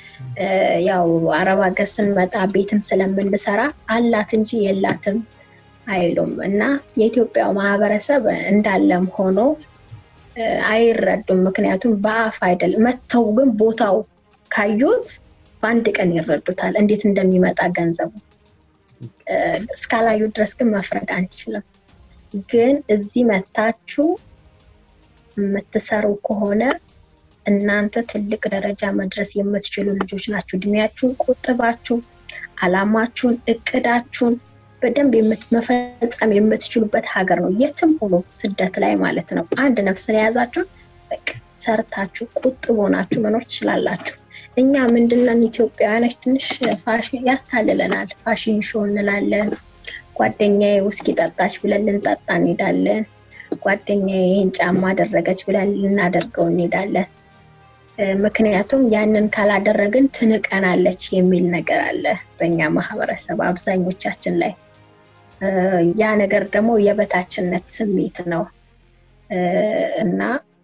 ያው አረብ ሀገር ስንመጣ ቤትም ስለምንሰራ አላት እንጂ የላትም አይሉም እና የኢትዮጵያው ማህበረሰብ እንዳለም ሆኖ አይረዱም። ምክንያቱም በአፍ አይደለም መጥተው ግን ቦታው ካዩት በአንድ ቀን ይረዱታል እንዴት እንደሚመጣ ገንዘቡ። እስካላዩ ድረስ ግን መፍረድ አንችልም። ግን እዚህ መታችሁ የምትሰሩ ከሆነ እናንተ ትልቅ ደረጃ መድረስ የምትችሉ ልጆች ናችሁ። እድሜያችሁን ቆጥባችሁ አላማችሁን፣ እቅዳችሁን በደንብ መፈጸም የምትችሉበት ሀገር ነው። የትም ሆኖ ስደት ላይ ማለት ነው። አንድ ነፍስን የያዛችሁ በቃ ሰርታችሁ ቁጥብ ሆናችሁ መኖር ትችላላችሁ። እኛ ምንድነን ኢትዮጵያውያኖች ትንሽ ፋሽን ያስታልለናል። ፋሽን ሾው እንላለን። ጓደኛዬ ውስኪ ጠጣች ብለን ልንጠጣ እንሄዳለን። ጓደኛዬ ይህን ጫማ አደረገች ብለን ልናደርገው እንሄዳለን። ምክንያቱም ያንን ካላደረግን ትንቀናለች የሚል ነገር አለ በእኛ ማህበረሰብ አብዛኞቻችን ላይ። ያ ነገር ደግሞ የበታችነት ስሜት ነው እና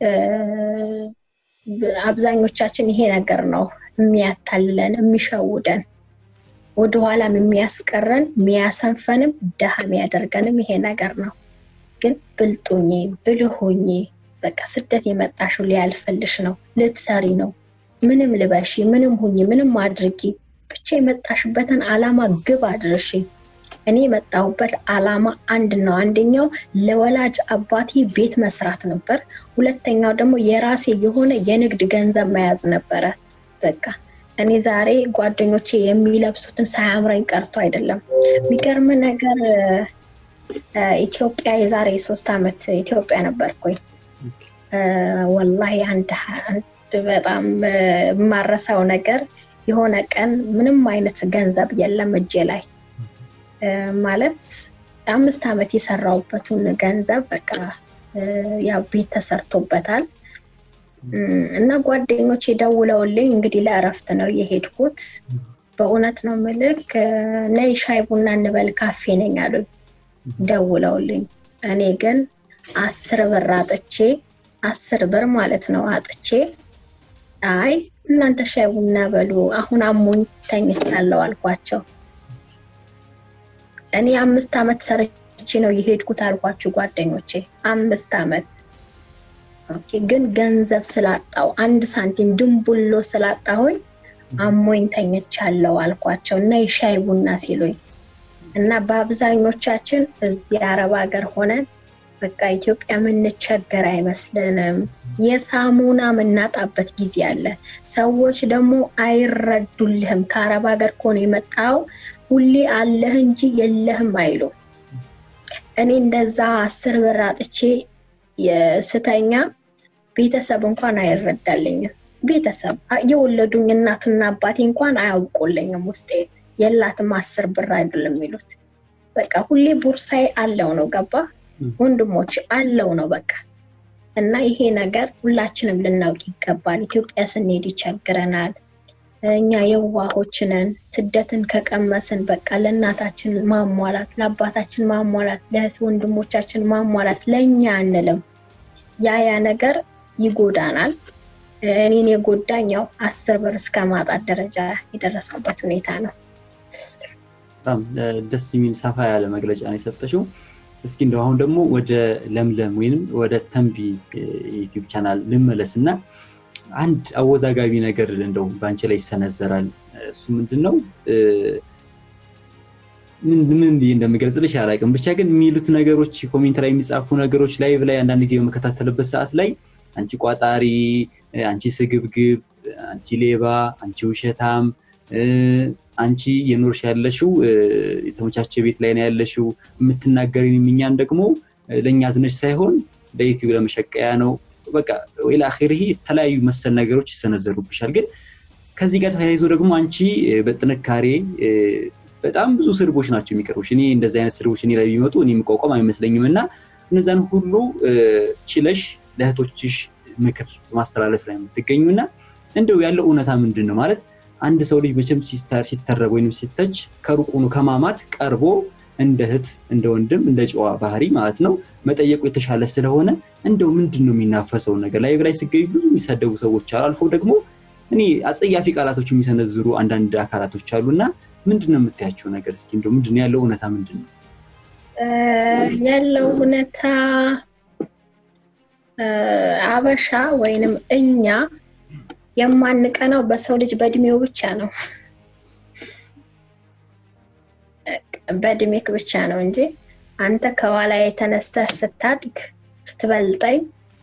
አብዛኞቻችን ይሄ ነገር ነው የሚያታልለን፣ የሚሸውደን፣ ወደኋላም የሚያስቀረን፣ የሚያሰንፈንም ድሃ የሚያደርገንም ይሄ ነገር ነው። ግን ብልጡኝ ብልሆኝ በቃ ስደት የመጣሽው ሊያልፈልሽ ነው፣ ልትሰሪ ነው። ምንም ልበሺ፣ ምንም ሁኝ፣ ምንም አድርጊ፣ ብቻ የመጣሽበትን አላማ ግብ አድርሺ። እኔ የመጣሁበት አላማ አንድ ነው። አንደኛው ለወላጅ አባቴ ቤት መስራት ነበር። ሁለተኛው ደግሞ የራሴ የሆነ የንግድ ገንዘብ መያዝ ነበረ። በቃ እኔ ዛሬ ጓደኞቼ የሚለብሱትን ሳያምረኝ ቀርቶ አይደለም። የሚገርም ነገር ኢትዮጵያ የዛሬ ሶስት ዓመት ኢትዮጵያ ነበርኩኝ። ወላሂ አንድ በጣም የማረሳው ነገር የሆነ ቀን ምንም አይነት ገንዘብ የለም እጄ ላይ ማለት አምስት ዓመት የሰራውበትን ገንዘብ በቃ ያው ቤት ተሰርቶበታል እና ጓደኞች የደውለውልኝ እንግዲህ ለእረፍት ነው የሄድኩት። በእውነት ነው ምልክ ነይ ሻይ ቡና እንበል ካፌ ነኝ አሉኝ ደውለውልኝ። እኔ ግን አስር ብር አጥቼ አስር ብር ማለት ነው አጥቼ አይ እናንተ ሻይ ቡና በሉ አሁን አሞኝ ተኝቻለሁ አልኳቸው። እኔ አምስት ዓመት ሰርቼ ነው የሄድኩት አልኳችሁ ጓደኞቼ። አምስት ዓመት ግን ገንዘብ ስላጣው አንድ ሳንቲም ድንቡሎ ስላጣሁኝ አሞኝ ተኝቻለሁ አልኳቸው እና የሻይ ቡና ሲሉኝ እና በአብዛኞቻችን እዚህ አረብ ሀገር ሆነን በቃ ኢትዮጵያ የምንቸገር አይመስልንም። የሳሙና የምናጣበት ጊዜ አለ። ሰዎች ደግሞ አይረዱልህም። ከአረብ ሀገር ከሆነ የመጣው ሁሌ አለህ እንጂ የለህም አይሉ። እኔ እንደዛ አስር ብር አጥቼ ስተኛ ቤተሰብ እንኳን አይረዳልኝም። ቤተሰብ የወለዱኝ እናትና አባቴ እንኳን አያውቁልኝም። ውስጤ የላትም አስር ብር አይደለም የሚሉት። በቃ ሁሌ ቦርሳዬ አለው ነው ገባ ወንድሞች አለው ነው በቃ እና ይሄ ነገር ሁላችንም ልናውቅ ይገባል። ኢትዮጵያ ስንሄድ ይቸግረናል። እኛ የዋሆች ነን። ስደትን ከቀመስን በቃ ለእናታችን ማሟላት፣ ለአባታችን ማሟላት፣ ለእህት ወንድሞቻችን ማሟላት ለእኛ አንልም። ያ ያ ነገር ይጎዳናል። እኔን የጎዳኝ ያው አስር ብር እስከ ማጣት ደረጃ የደረስኩበት ሁኔታ ነው። በጣም ደስ የሚል ሰፋ ያለ መግለጫ ነው የሰጠሽው። እስኪ እንደው አሁን ደግሞ ወደ ለምለም ወይም ወደ ተንቢ ዩቲዩብ ቻናል ልመለስ እና አንድ አወዛጋቢ ነገር እንደው በአንቺ ላይ ይሰነዘራል። እሱ ምንድን ነው? ምን ብዬ እንደምገልጽልሽ አላውቅም። ብቻ ግን የሚሉት ነገሮች ኮሜንት ላይ የሚጻፉ ነገሮች ላይቭ ላይ አንዳንድ ጊዜ በመከታተልበት ሰዓት ላይ አንቺ ቋጣሪ፣ አንቺ ስግብግብ፣ አንቺ ሌባ፣ አንቺ ውሸታም፣ አንቺ የኖርሽ ያለሽው የተመቻቸ ቤት ላይ ነው ያለሽው የምትናገሪን እኛን ደግሞ ለእኛ ዝነች ሳይሆን ለዩቲዩብ ለመሸቀያ ነው በቃ ወይላ አኺር የተለያዩ መሰል ነገሮች ይሰነዘሩብሻል። ግን ከዚህ ጋር ተያይዞ ደግሞ አንቺ በጥንካሬ በጣም ብዙ ስድቦች ናቸው የሚቀርቡሽ። እኔ እንደዚህ አይነት ስድቦች እኔ ላይ ቢመጡ እኔ የምቋቋም አይመስለኝም እና እነዛን ሁሉ ችለሽ ለእህቶችሽ ምክር በማስተላለፍ ላይ የምትገኙ እና እንደው ያለው እውነታ ምንድን ነው ማለት አንድ ሰው ልጅ መቼም ሲተረብ ወይም ሲተች ከሩቁኑ ከማማት ቀርቦ እንደ እህት እንደ ወንድም እንደ ጨዋ ባህሪ ማለት ነው መጠየቁ የተሻለ ስለሆነ እንደው ምንድን ነው የሚናፈሰው ነገር ላይ ላይ ሲገኙ ብዙ የሚሳደቡ ሰዎች አሉ። አልፎ ደግሞ እኔ አጸያፊ ቃላቶች የሚሰነዝሩ አንዳንድ አካላቶች አሉና ምንድን ነው የምታያቸው ነገር? እስኪ እንደው ምንድን ነው ያለው እውነታ ምንድን ነው ያለው እውነታ? አበሻ ወይንም እኛ የማንቀናው በሰው ልጅ በእድሜው ብቻ ነው በእድሜክ ብቻ ነው እንጂ አንተ ከኋላ የተነስተህ ስታድግ ስትበልጠኝ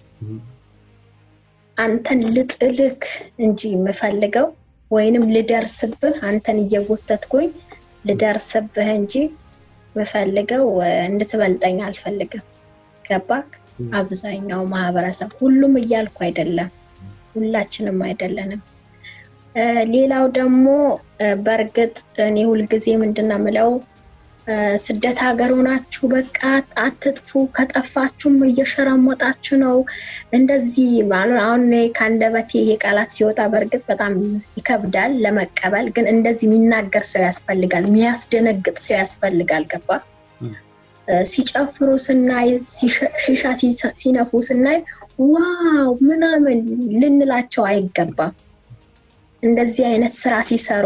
አንተን ልጥልክ እንጂ የምፈልገው ወይንም ልደርስብህ አንተን እየጎተትኩኝ ልደርስብህ እንጂ የምፈልገው እንድትበልጠኝ አልፈልግም። ገባክ? አብዛኛው ማህበረሰብ ሁሉም እያልኩ አይደለም፣ ሁላችንም አይደለንም። ሌላው ደግሞ በእርግጥ እኔ ሁልጊዜ ምንድን ነው የምለው ስደት ሀገር ሆናችሁ በቃ አትጥፉ፣ ከጠፋችሁም እየሸረሞጣችሁ ነው። እንደዚህ አሁን ከአንደበቴ ይሄ ቃላት ሲወጣ በእርግጥ በጣም ይከብዳል ለመቀበል፣ ግን እንደዚህ የሚናገር ሰው ያስፈልጋል፣ የሚያስደነግጥ ሰው ያስፈልጋል። ገባ? ሲጨፍሩ ስናይ፣ ሺሻ ሲነፉ ስናይ ዋው ምናምን ልንላቸው አይገባም። እንደዚህ አይነት ስራ ሲሰሩ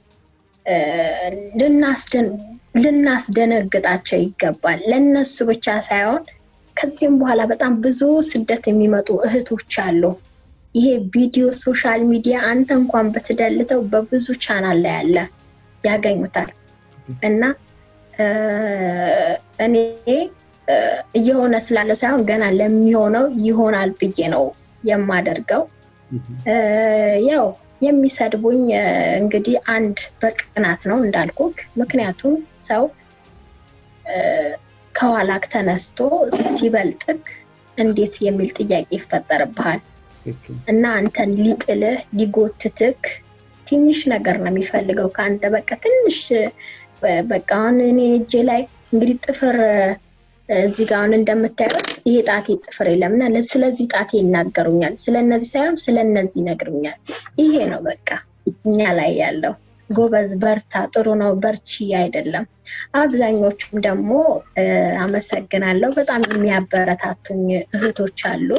ልናስደነግጣቸው ይገባል። ለነሱ ብቻ ሳይሆን ከዚህም በኋላ በጣም ብዙ ስደት የሚመጡ እህቶች አሉ። ይሄ ቪዲዮ ሶሻል ሚዲያ አንተ እንኳን በትደልተው በብዙ ቻናል ላይ አለ ያገኙታል። እና እኔ እየሆነ ስላለ ሳይሆን ገና ለሚሆነው ይሆናል ብዬ ነው የማደርገው ያው የሚሰድቡኝ እንግዲህ አንድ በቅናት ነው እንዳልኩክ። ምክንያቱም ሰው ከኋላክ ተነስቶ ሲበልጥክ እንዴት የሚል ጥያቄ ይፈጠርብሃል እና አንተን ሊጥልህ ሊጎትትክ ትንሽ ነገር ነው የሚፈልገው ከአንተ በቃ ትንሽ በቃ አሁን እኔ እጄ ላይ እንግዲህ ጥፍር እዚህ ጋር አሁን እንደምታዩት ይሄ ጣቴ ጥፍር የለም እና ስለዚህ ጣቴ ይናገሩኛል። ስለነዚህ ሳይሆን ስለነዚህ ይነግሩኛል። ይሄ ነው በቃ እኛ ላይ ያለው ጎበዝ፣ በርታ፣ ጥሩ ነው፣ በርቺ አይደለም። አብዛኞቹም ደግሞ አመሰግናለሁ በጣም የሚያበረታቱኝ እህቶች አሉ።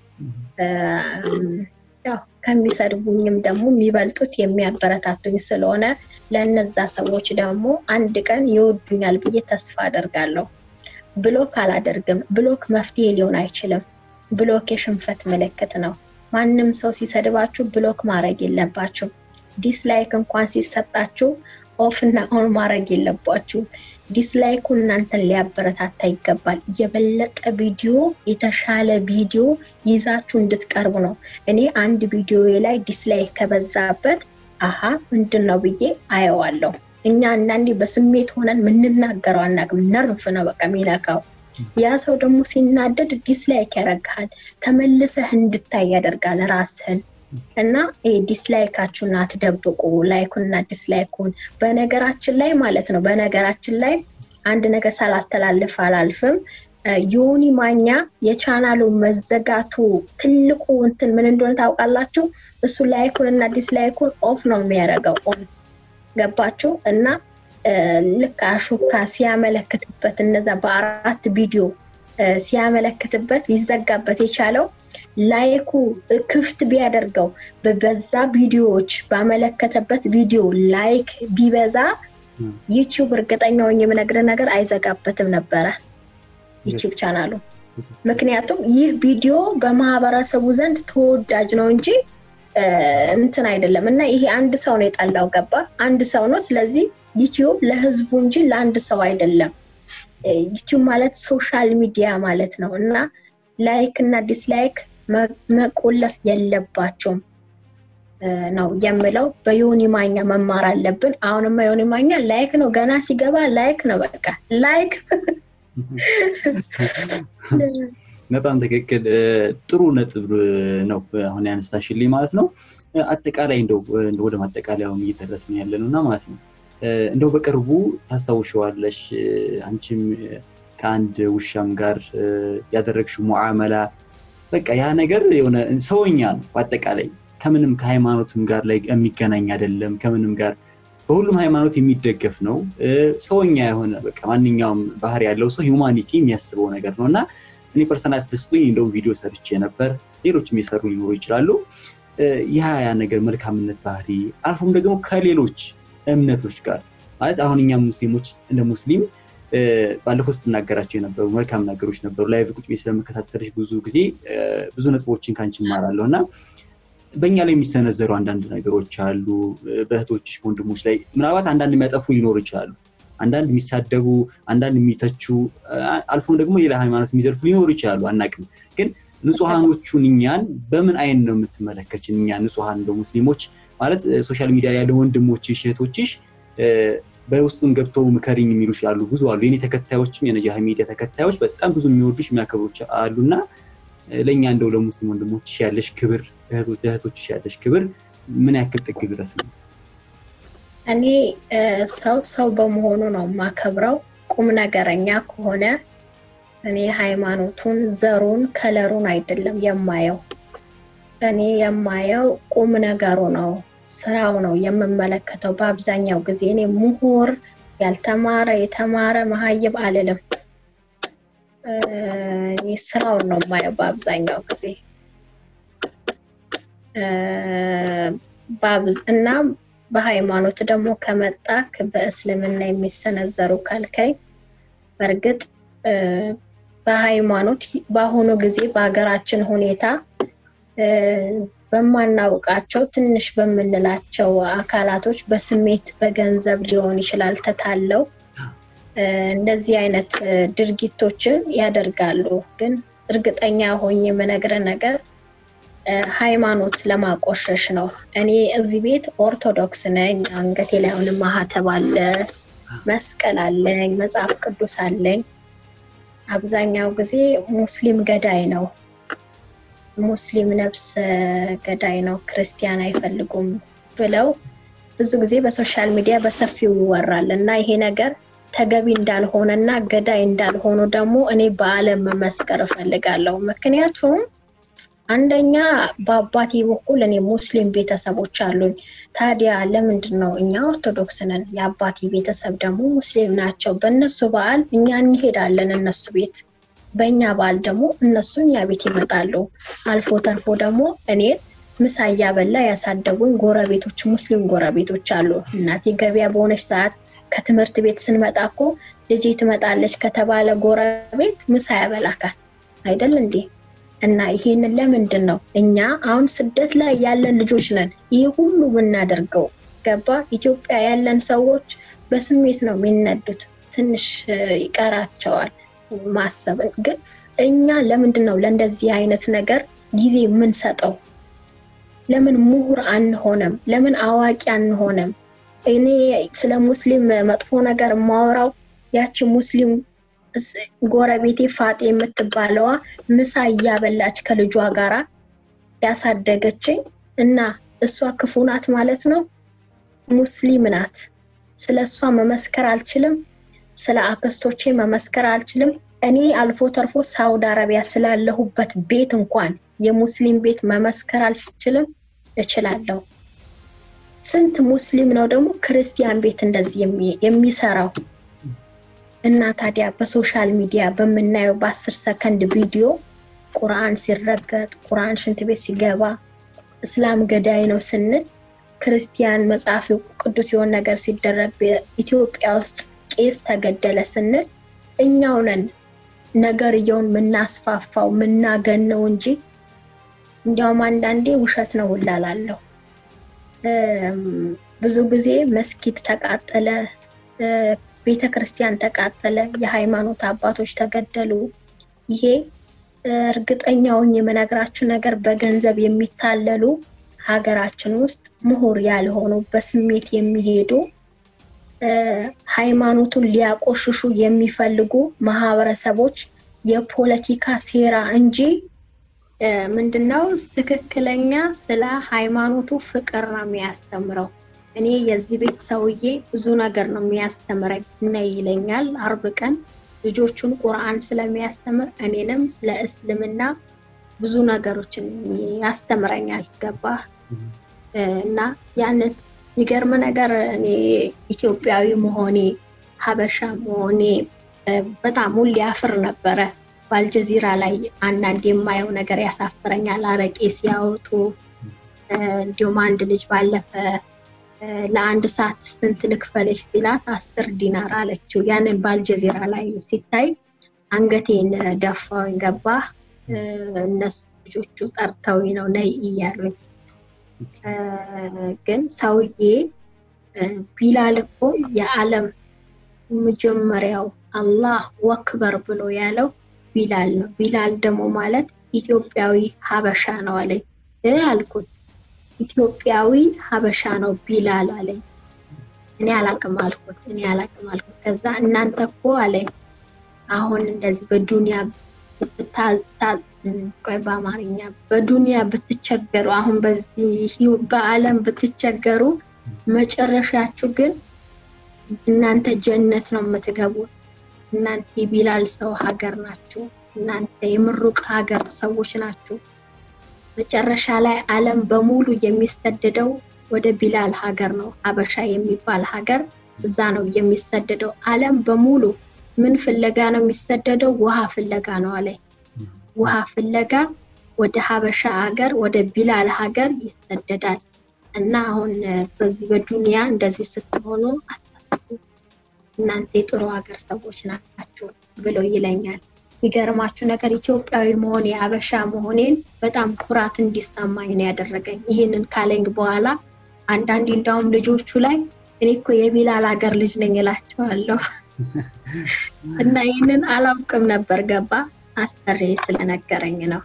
ያው ከሚሰድቡኝም ደግሞ የሚበልጡት የሚያበረታቱኝ ስለሆነ ለእነዛ ሰዎች ደግሞ አንድ ቀን ይወዱኛል ብዬ ተስፋ አደርጋለሁ። ብሎክ አላደርግም። ብሎክ መፍትሄ ሊሆን አይችልም። ብሎክ የሽንፈት ምልክት ነው። ማንም ሰው ሲሰድባችሁ ብሎክ ማድረግ የለባችሁ። ዲስላይክ እንኳን ሲሰጣችሁ ኦፍ እና ኦን ማድረግ የለባችሁ። ዲስላይኩ እናንተን ሊያበረታታ ይገባል። የበለጠ ቪዲዮ የተሻለ ቪዲዮ ይዛችሁ እንድትቀርቡ ነው። እኔ አንድ ቪዲዮ ላይ ዲስላይክ ከበዛበት አሀ ምንድን ነው ብዬ አየዋለሁ። እኛ አንዳንዴ በስሜት ሆነን የምንናገረው አናውቅም። ነርቭ ነው በቃ የሚነካው። ያ ሰው ደግሞ ሲናደድ ዲስላይክ ያደርግሃል። ተመልሰህ እንድታይ ያደርጋል ራስህን እና ዲስላይካችሁን አትደብቁ። ላይኩንና ዲስላይኩን በነገራችን ላይ ማለት ነው። በነገራችን ላይ አንድ ነገር ሳላስተላልፍ አላልፍም። ዮኒ ማኛ የቻናሉ መዘጋቱ ትልቁ እንትን ምን እንደሆነ ታውቃላችሁ? እሱ ላይኩን እና ዲስላይኩን ኦፍ ነው የሚያደርገው። ኦን ገባችሁ? እና ልክ አሹካ ሲያመለክትበት እነዛ በአራት ቪዲዮ ሲያመለክትበት ሊዘጋበት የቻለው ላይኩ ክፍት ቢያደርገው በዛ ቪዲዮዎች ባመለከተበት ቪዲዮ ላይክ ቢበዛ ዩቲዩብ እርግጠኛው የምነግር ነገር አይዘጋበትም ነበረ ዩቲዩብ ቻናሉ። ምክንያቱም ይህ ቪዲዮ በማህበረሰቡ ዘንድ ተወዳጅ ነው እንጂ እንትን አይደለም እና ይሄ አንድ ሰው ነው የጠላው ገባ አንድ ሰው ነው። ስለዚህ ዩቲዩብ ለህዝቡ እንጂ ለአንድ ሰው አይደለም። ዩቲዩብ ማለት ሶሻል ሚዲያ ማለት ነው እና ላይክ እና ዲስላይክ መቆለፍ የለባቸውም ነው የምለው። በዮኒ ማኛ መማር አለብን። አሁንማ ዮኒ ማኛ ላይክ ነው ገና ሲገባ ላይክ ነው በቃ ላይክ። በጣም ትክክል። ጥሩ ነጥብ ነው አሁን ያነሳሽልኝ ማለት ነው። አጠቃላይ እንደው ወደ ማጠቃለያውም እየደረስን ያለ ነው እና ማለት ነው እንደው በቅርቡ ታስታውሸዋለሽ አንቺም ከአንድ ውሻም ጋር ያደረግሽው ሙዓመላ በቃ ያ ነገር የሆነ ሰውኛ ነው። በአጠቃላይ ከምንም ከሃይማኖትም ጋር ላይ የሚገናኝ አይደለም። ከምንም ጋር በሁሉም ሃይማኖት የሚደገፍ ነው። ሰውኛ የሆነ በቃ ማንኛውም ባህሪ ያለው ሰው ሂውማኒቲ የሚያስበው ነገር ነው እና እኔ ፐርሰናል አስደስቶኝ እንደው ቪዲዮ ሰርቼ ነበር። ሌሎችም የሰሩ ሊኖሩ ይችላሉ። ያ ያ ነገር መልካምነት ባህሪ አልፎም ደግሞ ከሌሎች እምነቶች ጋር ማለት አሁን እኛም ሙስሊሞች እንደ ሙስሊም ባለፈው ስትናገራቸው የነበሩ መልካም ነገሮች ነበሩ። ላይቭ ቁጭ ቤት ስለመከታተልሽ ብዙ ጊዜ ብዙ ነጥቦችን ከአንቺ እማራለሁ እና በእኛ ላይ የሚሰነዘሩ አንዳንድ ነገሮች አሉ። በእህቶች ወንድሞች ላይ ምናልባት አንዳንድ የሚያጠፉ ሊኖሩ ይችላሉ። አንዳንድ የሚሳደቡ፣ አንዳንድ የሚተቹ፣ አልፎም ደግሞ ሌላ ሃይማኖት የሚዘርፉ ሊኖሩ ይችላሉ። አናቅም። ግን ንጹሐኖቹን እኛን በምን አይን ነው የምትመለከችን? እኛ ንጹሐን እንደ ሙስሊሞች ማለት ሶሻል ሚዲያ ያለ ወንድሞችሽ እህቶችሽ በውስጡም ገብተው ምከሪኝ የሚሉ ይችላሉ። ብዙ አሉ። የኔ ተከታዮችም የነጃህ ሚዲያ ተከታዮች በጣም ብዙ የሚወዱሽ የሚያከብሮች አሉና ለእኛ እንደው ለሙስሊም ወንድሞችሽ ያለሽ ክብር፣ እህቶችሽ ያለሽ ክብር ምን ያክል ጥግ ድረስ ነው? እኔ ሰው ሰው በመሆኑ ነው የማከብረው። ቁም ነገረኛ ከሆነ እኔ ሃይማኖቱን፣ ዘሩን፣ ከለሩን አይደለም የማየው። እኔ የማየው ቁም ነገሩ ነው ስራው ነው የምመለከተው። በአብዛኛው ጊዜ እኔ ምሁር ያልተማረ የተማረ መሀይብ አልልም። ስራውን ነው የማየው በአብዛኛው ጊዜ እና በሃይማኖት ደግሞ ከመጣክ በእስልምና የሚሰነዘሩ ካልከኝ በእርግጥ በሃይማኖት በአሁኑ ጊዜ በሀገራችን ሁኔታ በማናውቃቸው ትንሽ በምንላቸው አካላቶች በስሜት በገንዘብ ሊሆን ይችላል ተታለው እንደዚህ አይነት ድርጊቶችን ያደርጋሉ። ግን እርግጠኛ ሆኜ የምነግረ ነገር ሃይማኖት ለማቆሸሽ ነው። እኔ እዚህ ቤት ኦርቶዶክስ ነኝ። አንገቴ ላይ አሁንም ማህተብ አለ፣ መስቀል አለኝ፣ መጽሐፍ ቅዱስ አለኝ። አብዛኛው ጊዜ ሙስሊም ገዳይ ነው ሙስሊም ነፍስ ገዳይ ነው፣ ክርስቲያን አይፈልጉም ብለው ብዙ ጊዜ በሶሻል ሚዲያ በሰፊው ይወራል እና ይሄ ነገር ተገቢ እንዳልሆነ እና ገዳይ እንዳልሆኑ ደግሞ እኔ በዓለም መመስከር እፈልጋለሁ። ምክንያቱም አንደኛ በአባቴ በኩል እኔ ሙስሊም ቤተሰቦች አሉኝ። ታዲያ ለምንድን ነው እኛ ኦርቶዶክስ ነን፣ የአባቴ ቤተሰብ ደግሞ ሙስሊም ናቸው። በእነሱ በዓል እኛ እንሄዳለን እነሱ ቤት በእኛ በዓል ደግሞ እነሱ እኛ ቤት ይመጣሉ። አልፎ ተርፎ ደግሞ እኔን ምሳ እያበላ ያሳደጉኝ ጎረቤቶች ሙስሊም ጎረቤቶች አሉ። እናቴ ገበያ በሆነች ሰዓት ከትምህርት ቤት ስንመጣ እኮ ልጄ ትመጣለች ከተባለ ጎረቤት ምሳ ያበላካል አይደል እንዴ? እና ይሄንን ለምንድን ነው እኛ አሁን ስደት ላይ ያለን ልጆች ነን ይህ ሁሉ የምናደርገው? ገባ? ኢትዮጵያ ያለን ሰዎች በስሜት ነው የሚነዱት። ትንሽ ይቀራቸዋል ማሰብ ግን እኛ ለምንድን ነው ለእንደዚህ አይነት ነገር ጊዜ የምንሰጠው? ለምን ምሁር አንሆንም? ለምን አዋቂ አንሆንም? እኔ ስለ ሙስሊም መጥፎ ነገር የማወራው ያቺ ሙስሊም ጎረቤቴ ፋጤ የምትባለዋ ምሳ እያበላች ከልጇ ጋራ ያሳደገችኝ እና እሷ ክፉ ናት ማለት ነው? ሙስሊም ናት። ስለ እሷ መመስከር አልችልም። ስለ አክስቶቼ መመስከር አልችልም። እኔ አልፎ ተርፎ ሳውዲ አረቢያ ስላለሁበት ቤት እንኳን የሙስሊም ቤት መመስከር አልችልም፣ እችላለሁ። ስንት ሙስሊም ነው ደግሞ ክርስቲያን ቤት እንደዚህ የሚሰራው? እና ታዲያ በሶሻል ሚዲያ በምናየው በአስር ሰከንድ ቪዲዮ ቁርአን ሲረገጥ፣ ቁርአን ሽንት ቤት ሲገባ፣ እስላም ገዳይ ነው ስንል ክርስቲያን መጽሐፍ ቅዱስ የሆነ ነገር ሲደረግ ኢትዮጵያ ውስጥ ቄስ ተገደለ ስንል እኛው ነን ነገርየውን የምናስፋፋው የምናገነው እንጂ እንዲያውም አንዳንዴ ውሸት ነው ውላላለሁ። ብዙ ጊዜ መስጊድ ተቃጠለ፣ ቤተ ክርስቲያን ተቃጠለ፣ የሃይማኖት አባቶች ተገደሉ። ይሄ እርግጠኛውን የምነግራችሁ ነገር በገንዘብ የሚታለሉ ሀገራችን ውስጥ ምሁር ያልሆኑ በስሜት የሚሄዱ ሃይማኖቱን ሊያቆሽሹ የሚፈልጉ ማህበረሰቦች የፖለቲካ ሴራ እንጂ ምንድነው ትክክለኛ ስለ ሃይማኖቱ ፍቅር ነው የሚያስተምረው። እኔ የዚህ ቤት ሰውዬ ብዙ ነገር ነው የሚያስተምረኝ እና ይለኛል አርብ ቀን ልጆቹን ቁርአን ስለሚያስተምር እኔንም ስለ እስልምና ብዙ ነገሮችን ያስተምረኛል። ገባህ? እና ያንን የሚገርም ነገር እኔ ኢትዮጵያዊ መሆኔ ሀበሻ መሆኔ በጣም ሁሌ አፍር ነበረ። በአልጀዚራ ላይ አንዳንድ የማየው ነገር ያሳፍረኛል። አረቄ ሲያወጡ እንዲሁም አንድ ልጅ ባለፈ ለአንድ ሰዓት ስንት ልክፈለች ሲላት አስር ዲናር አለችው። ያንን በአልጀዚራ ላይ ሲታይ አንገቴን ደፋውኝ። ገባህ? እነሱ ልጆቹ ጠርተውኝ ነው ነይ እያሉኝ ግን ሰውዬ ቢላል እኮ የዓለም መጀመሪያው አላህ ወክበር ብሎ ያለው ቢላል ነው። ቢላል ደግሞ ማለት ኢትዮጵያዊ ሀበሻ ነው አለኝ አልኩት። ኢትዮጵያዊ ሀበሻ ነው ቢላል አለኝ። እኔ አላቅም አልኩት። እኔ አላቅም አልኩት። ከዛ እናንተ እኮ አለኝ አሁን እንደዚህ በዱንያ ቆይ በአማርኛ በዱንያ ብትቸገሩ አሁን በዚህ በዓለም ብትቸገሩ መጨረሻችሁ ግን እናንተ ጀነት ነው የምትገቡት። እናንተ የቢላል ሰው ሀገር ናችሁ። እናንተ የምሩቅ ሀገር ሰዎች ናችሁ። መጨረሻ ላይ ዓለም በሙሉ የሚሰደደው ወደ ቢላል ሀገር ነው። ሀበሻ የሚባል ሀገር እዛ ነው የሚሰደደው። ዓለም በሙሉ ምን ፍለጋ ነው የሚሰደደው? ውሃ ፍለጋ ነው አለኝ። ውሃ ፍለጋ ወደ ሀበሻ ሀገር ወደ ቢላል ሀገር ይሰደዳል። እና አሁን በዚህ በዱንያ እንደዚህ ስትሆኑ አታስቡ፣ እናንተ የጥሩ ሀገር ሰዎች ናችሁ ብሎ ይለኛል። የሚገርማችሁ ነገር ኢትዮጵያዊ መሆኔ ሀበሻ መሆኔን በጣም ኩራት እንዲሰማኝ ነው ያደረገኝ። ይህንን ካለኝ በኋላ አንዳንዴ እንዳውም ልጆቹ ላይ እኔ እኮ የቢላል ሀገር ልጅ ነኝ እላቸዋለሁ። እና ይህንን አላውቅም ነበር ገባ አሰሬ ስለነገረኝ ነው።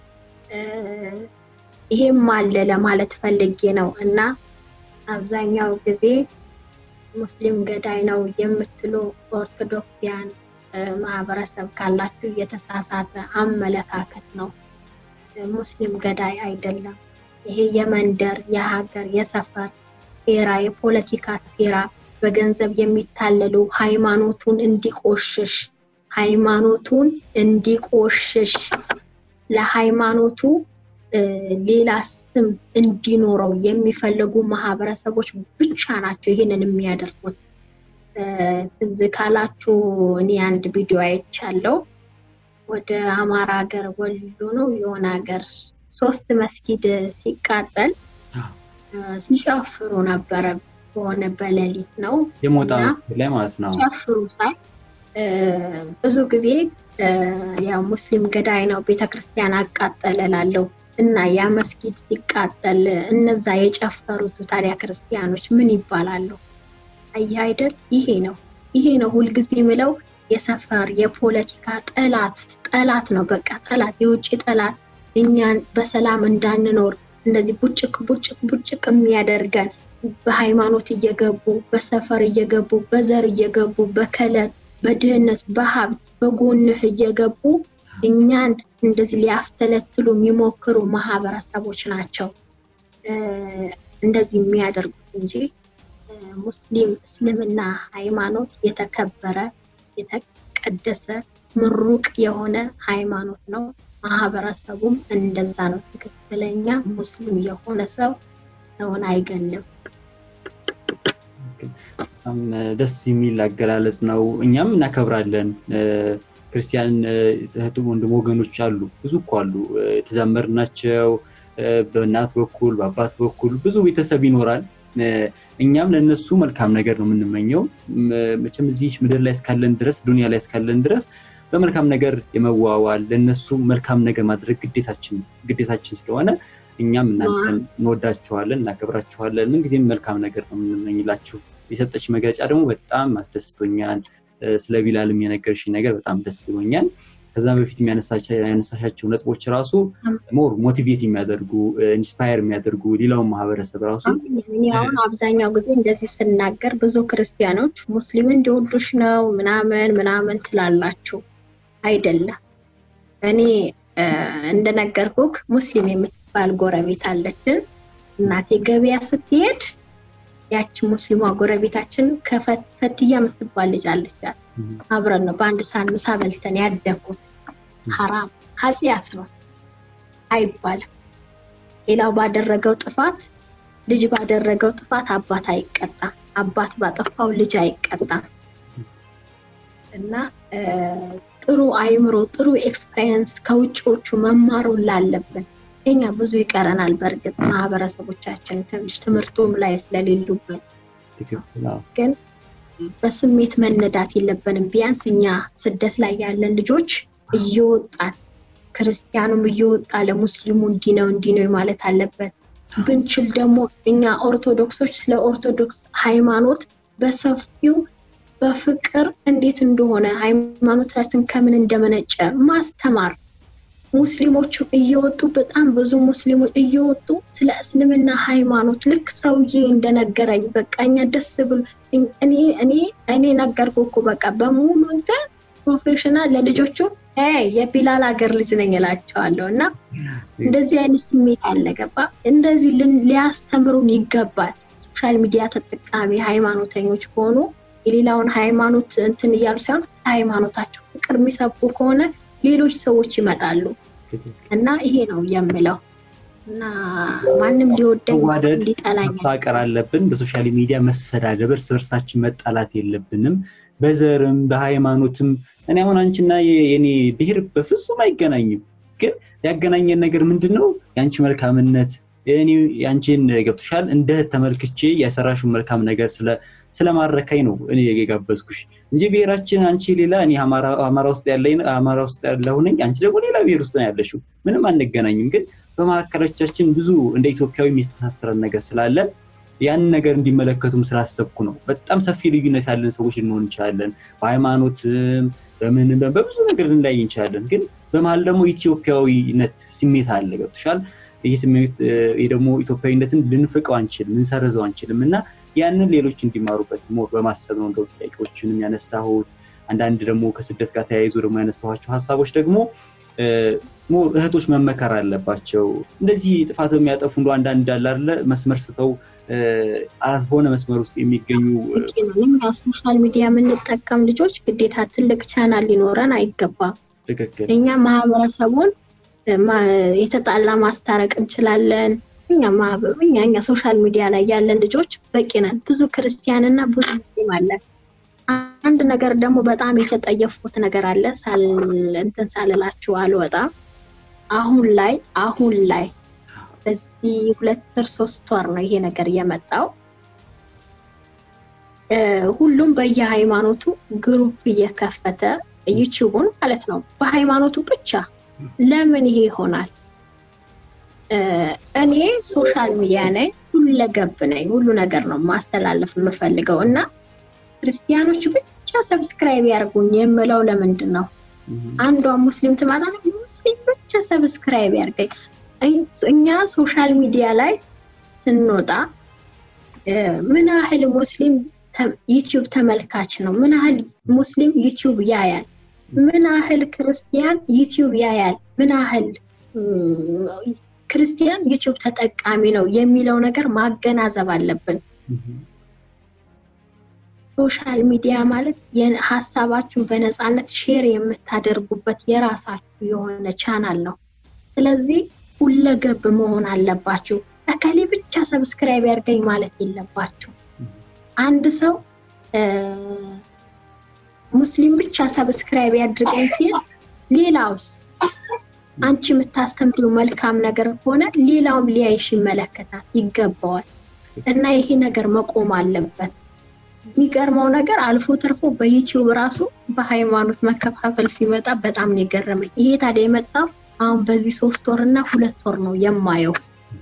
ይሄም አለ ለማለት ፈልጌ ነው። እና አብዛኛው ጊዜ ሙስሊም ገዳይ ነው የምትሉ ኦርቶዶክሲያን ማህበረሰብ ካላችሁ የተሳሳተ አመለካከት ነው። ሙስሊም ገዳይ አይደለም። ይሄ የመንደር የሀገር የሰፈር ሴራ፣ የፖለቲካ ሴራ በገንዘብ የሚታለሉ ሃይማኖቱን እንዲቆሽሽ ሃይማኖቱን እንዲቆሽሽ ለሃይማኖቱ ሌላ ስም እንዲኖረው የሚፈልጉ ማህበረሰቦች ብቻ ናቸው ይህንን የሚያደርጉት። ትዝ ካላችሁ እኔ አንድ ቪዲዮ አይቻለው። ወደ አማራ ሀገር ወሎ ነው የሆነ ሀገር ሶስት መስጊድ ሲቃጠል ሲጨፍሩ ነበረ። በሆነ በሌሊት ነው የሞጣ ላይ ማለት ነው ሲጨፍሩ ሳይ ብዙ ጊዜ ያው ሙስሊም ገዳይ ነው ቤተክርስቲያን አቃጠለ ላለው እና ያ መስጊድ ሲቃጠል እነዛ የጨፈሩት ታዲያ ክርስቲያኖች ምን ይባላሉ? አየህ አይደል? ይሄ ነው ይሄ ነው ሁልጊዜ ምለው የሰፈር የፖለቲካ ጠላት ጠላት ነው። በቃ ጠላት፣ የውጭ ጠላት እኛን በሰላም እንዳንኖር እንደዚህ ቡጭቅ ቡጭቅ ቡጭቅ የሚያደርገን በሃይማኖት እየገቡ በሰፈር እየገቡ በዘር እየገቡ በከለር በድህነት በሀብት በጎንህ እየገቡ እኛን እንደዚህ ሊያፍተለትሉ የሚሞክሩ ማህበረሰቦች ናቸው እንደዚህ የሚያደርጉት እንጂ ሙስሊም እስልምና ሃይማኖት የተከበረ የተቀደሰ ምሩቅ የሆነ ሃይማኖት ነው። ማህበረሰቡም እንደዛ ነው። ትክክለኛ ሙስሊም የሆነ ሰው ሰውን አይገልም። በጣም ደስ የሚል አገላለጽ ነው። እኛም እናከብራለን። ክርስቲያን እህት ወንድም ወገኖች አሉ፣ ብዙ እኮ አሉ የተዛመድናቸው በእናት በኩል በአባት በኩል ብዙ ቤተሰብ ይኖራል። እኛም ለእነሱ መልካም ነገር ነው የምንመኘው። መቼም እዚህ ምድር ላይ እስካለን ድረስ ዱኒያ ላይ እስካለን ድረስ በመልካም ነገር የመዋዋል ለእነሱ መልካም ነገር ማድረግ ግዴታችን ግዴታችን ስለሆነ እኛም እናንተን እንወዳችኋለን፣ እናከብራችኋለን። ምንጊዜም መልካም ነገር ነው የምንመኝላችሁ። የሰጠች መግለጫ ደግሞ በጣም አስደስቶኛል። ስለ ቢላልም የነገርሽኝ ነገር በጣም ደስ ብሎኛል። ከዛም በፊት ያነሳሻቸው ነጥቦች ራሱ ሞር ሞቲቬት የሚያደርጉ ኢንስፓየር የሚያደርጉ ሌላውን ማህበረሰብ ራሱ አሁን አብዛኛው ጊዜ እንደዚህ ስናገር ብዙ ክርስቲያኖች ሙስሊም እንዲወዱሽ ነው ምናምን ምናምን ትላላችሁ። አይደለም። እኔ እንደነገርኩህ ሙስሊም የምትባል ጎረቤት አለችን። እናቴ ገበያ ስትሄድ ያቺ ሙስሊሟ ጎረቤታችን ከፈትያ የምትባል ልጅ አለቻት። አብረን ነው በአንድ ሳህን ምሳ በልተን ያደግኩት። ሀራም ኃጢአት ነው አይባልም። ሌላው ባደረገው ጥፋት ልጅ ባደረገው ጥፋት አባት አይቀጣም። አባት ባጠፋው ልጅ አይቀጣም። እና ጥሩ አይምሮ ጥሩ ኤክስፔሪየንስ ከውጭዎቹ መማሩ ላለብን እኛ ብዙ ይቀረናል። በእርግጥ ማህበረሰቦቻችን ትንሽ ትምህርቱም ላይ ስለሌሉብን ግን በስሜት መነዳት የለብንም። ቢያንስ እኛ ስደት ላይ ያለን ልጆች እየወጣን ክርስቲያኑም እየወጣ ለሙስሊሙ እንዲህ ነው እንዲህ ነው ማለት አለበት። ብንችል ደግሞ እኛ ኦርቶዶክሶች ስለ ኦርቶዶክስ ሃይማኖት በሰፊው በፍቅር እንዴት እንደሆነ ሃይማኖታችን ከምን እንደመነጨ ማስተማር ሙስሊሞቹ እየወጡ በጣም ብዙ ሙስሊሞች እየወጡ ስለ እስልምና ሃይማኖት ልክ ሰውዬ እንደነገረኝ በቃ እኛ ደስ ብሎ እኔ እኔ እኔ ነገርኩ እኮ በቃ በሙሉ እንትን ፕሮፌሽናል ለልጆቹ የቢላል ሀገር ልጅ ነኝ እላቸዋለሁ። እና እንደዚህ አይነት ስሜት አለ ገባ። እንደዚህ ሊያስተምሩን ይገባል። ሶሻል ሚዲያ ተጠቃሚ ሃይማኖተኞች ከሆኑ የሌላውን ሃይማኖት እንትን እያሉ ሳይሆን ሃይማኖታቸው ፍቅር የሚሰብኩ ከሆነ ሌሎች ሰዎች ይመጣሉ እና ይሄ ነው የምለው እና ማንም ሊወደኝ ሊጠላኝ ማፋቀር አለብን። በሶሻል ሚዲያ መሰዳደብ፣ እርስ በርሳችን መጣላት የለብንም። በዘርም በሃይማኖትም እኔ አሁን አንቺና የኔ ብሔር በፍጹም አይገናኝም። ግን ያገናኘን ነገር ምንድን ነው? የአንቺ መልካምነት እኔ ያንቺን ገብቶሻል እንደ ተመልክቼ የሰራሹን መልካም ነገር ስለማረካኝ ነው እኔ የጋበዝኩሽ እንጂ ብሔራችን አንቺ ሌላ እኔ አማራ ውስጥ አማራ ውስጥ ያለሁ ነኝ፣ አንቺ ደግሞ ሌላ ብሔር ውስጥ ነው ያለሽው። ምንም አንገናኝም። ግን በመካከሎቻችን ብዙ እንደ ኢትዮጵያዊ የሚስተሳሰረን ነገር ስላለ ያንን ነገር እንዲመለከቱም ስላሰብኩ ነው። በጣም ሰፊ ልዩነት ያለን ሰዎች ልንሆን እንችላለን። በሃይማኖትም በምንም በብዙ ነገር ልንለያይ እንችላለን። ግን በመሀል ደግሞ ኢትዮጵያዊነት ስሜት አለ። ገብቶሻል? ይህ ስሜት ይህ ደግሞ ኢትዮጵያዊነትን ልንፍቀው አንችልም፣ ልንሰርዘው አንችልም እና ያንን ሌሎች እንዲማሩበት ሞር በማሰብ ነው እንደው ጥያቄዎችንም ያነሳሁት። አንዳንድ ደግሞ ከስደት ጋር ተያይዞ ደግሞ ያነሳኋቸው ሀሳቦች ደግሞ ሞር እህቶች መመከር አለባቸው። እንደዚህ ጥፋት የሚያጠፉ እንደ አንዳንድ እንዳለ አለ መስመር ስተው አልሆነ መስመር ውስጥ የሚገኙ ሶሻል ሚዲያ የምንጠቀም ልጆች ግዴታ ትልቅ ቻናል ሊኖረን አይገባም። ትክክል እኛ ማህበረሰቡን የተጣላ ማስታረቅ እንችላለን። እኛ እኛ እኛ ሶሻል ሚዲያ ላይ ያለን ልጆች በቂ ነን። ብዙ ክርስቲያን እና ብዙ ሙስሊም አለን። አንድ ነገር ደግሞ በጣም የተጠየፍኩት ነገር አለ እንትን ሳልላችሁ አልወጣም። አሁን ላይ አሁን ላይ በዚህ ሁለት ወር ሶስት ወር ነው ይሄ ነገር የመጣው። ሁሉም በየሃይማኖቱ ግሩፕ እየከፈተ ዩቲዩቡን ማለት ነው በሃይማኖቱ ብቻ ለምን ይሄ ይሆናል? እኔ ሶሻል ሚዲያ ነኝ፣ ሁለገብ ነኝ፣ ሁሉ ነገር ነው ማስተላለፍ የምፈልገው እና ክርስቲያኖቹ ብቻ ሰብስክራይብ ያርጉኝ የምለው ለምንድን ነው? አንዷ ሙስሊም ትመጣ ሙስሊም ብቻ ሰብስክራይብ ያርገኝ። እኛ ሶሻል ሚዲያ ላይ ስንወጣ ምን ያህል ሙስሊም ዩቲዩብ ተመልካች ነው? ምን ያህል ሙስሊም ዩቲዩብ ያያል? ምን ያህል ክርስቲያን ዩቲዩብ ያያል? ምን ያህል ክርስቲያን ዩቲዩብ ተጠቃሚ ነው የሚለው ነገር ማገናዘብ አለብን። ሶሻል ሚዲያ ማለት ሀሳባችሁን በነፃነት ሼር የምታደርጉበት የራሳችሁ የሆነ ቻናል ነው። ስለዚህ ሁለገብ መሆን አለባችሁ። እከሌ ብቻ ሰብስክራይብ ያድርገኝ ማለት የለባችሁ። አንድ ሰው ሙስሊም ብቻ ሰብስክራይብ ያድርገኝ ሲል ሌላውስ አንቺ የምታስተምሪው መልካም ነገር ከሆነ ሌላውም ሊያይሽ ይመለከታል፣ ይገባዋል። እና ይሄ ነገር መቆም አለበት። የሚገርመው ነገር አልፎ ተርፎ በዩቲዩብ ራሱ በሃይማኖት መከፋፈል ሲመጣ በጣም ነው የገረመኝ። ይሄ ታዲያ የመጣው አሁን በዚህ ሶስት ወር እና ሁለት ወር ነው የማየው።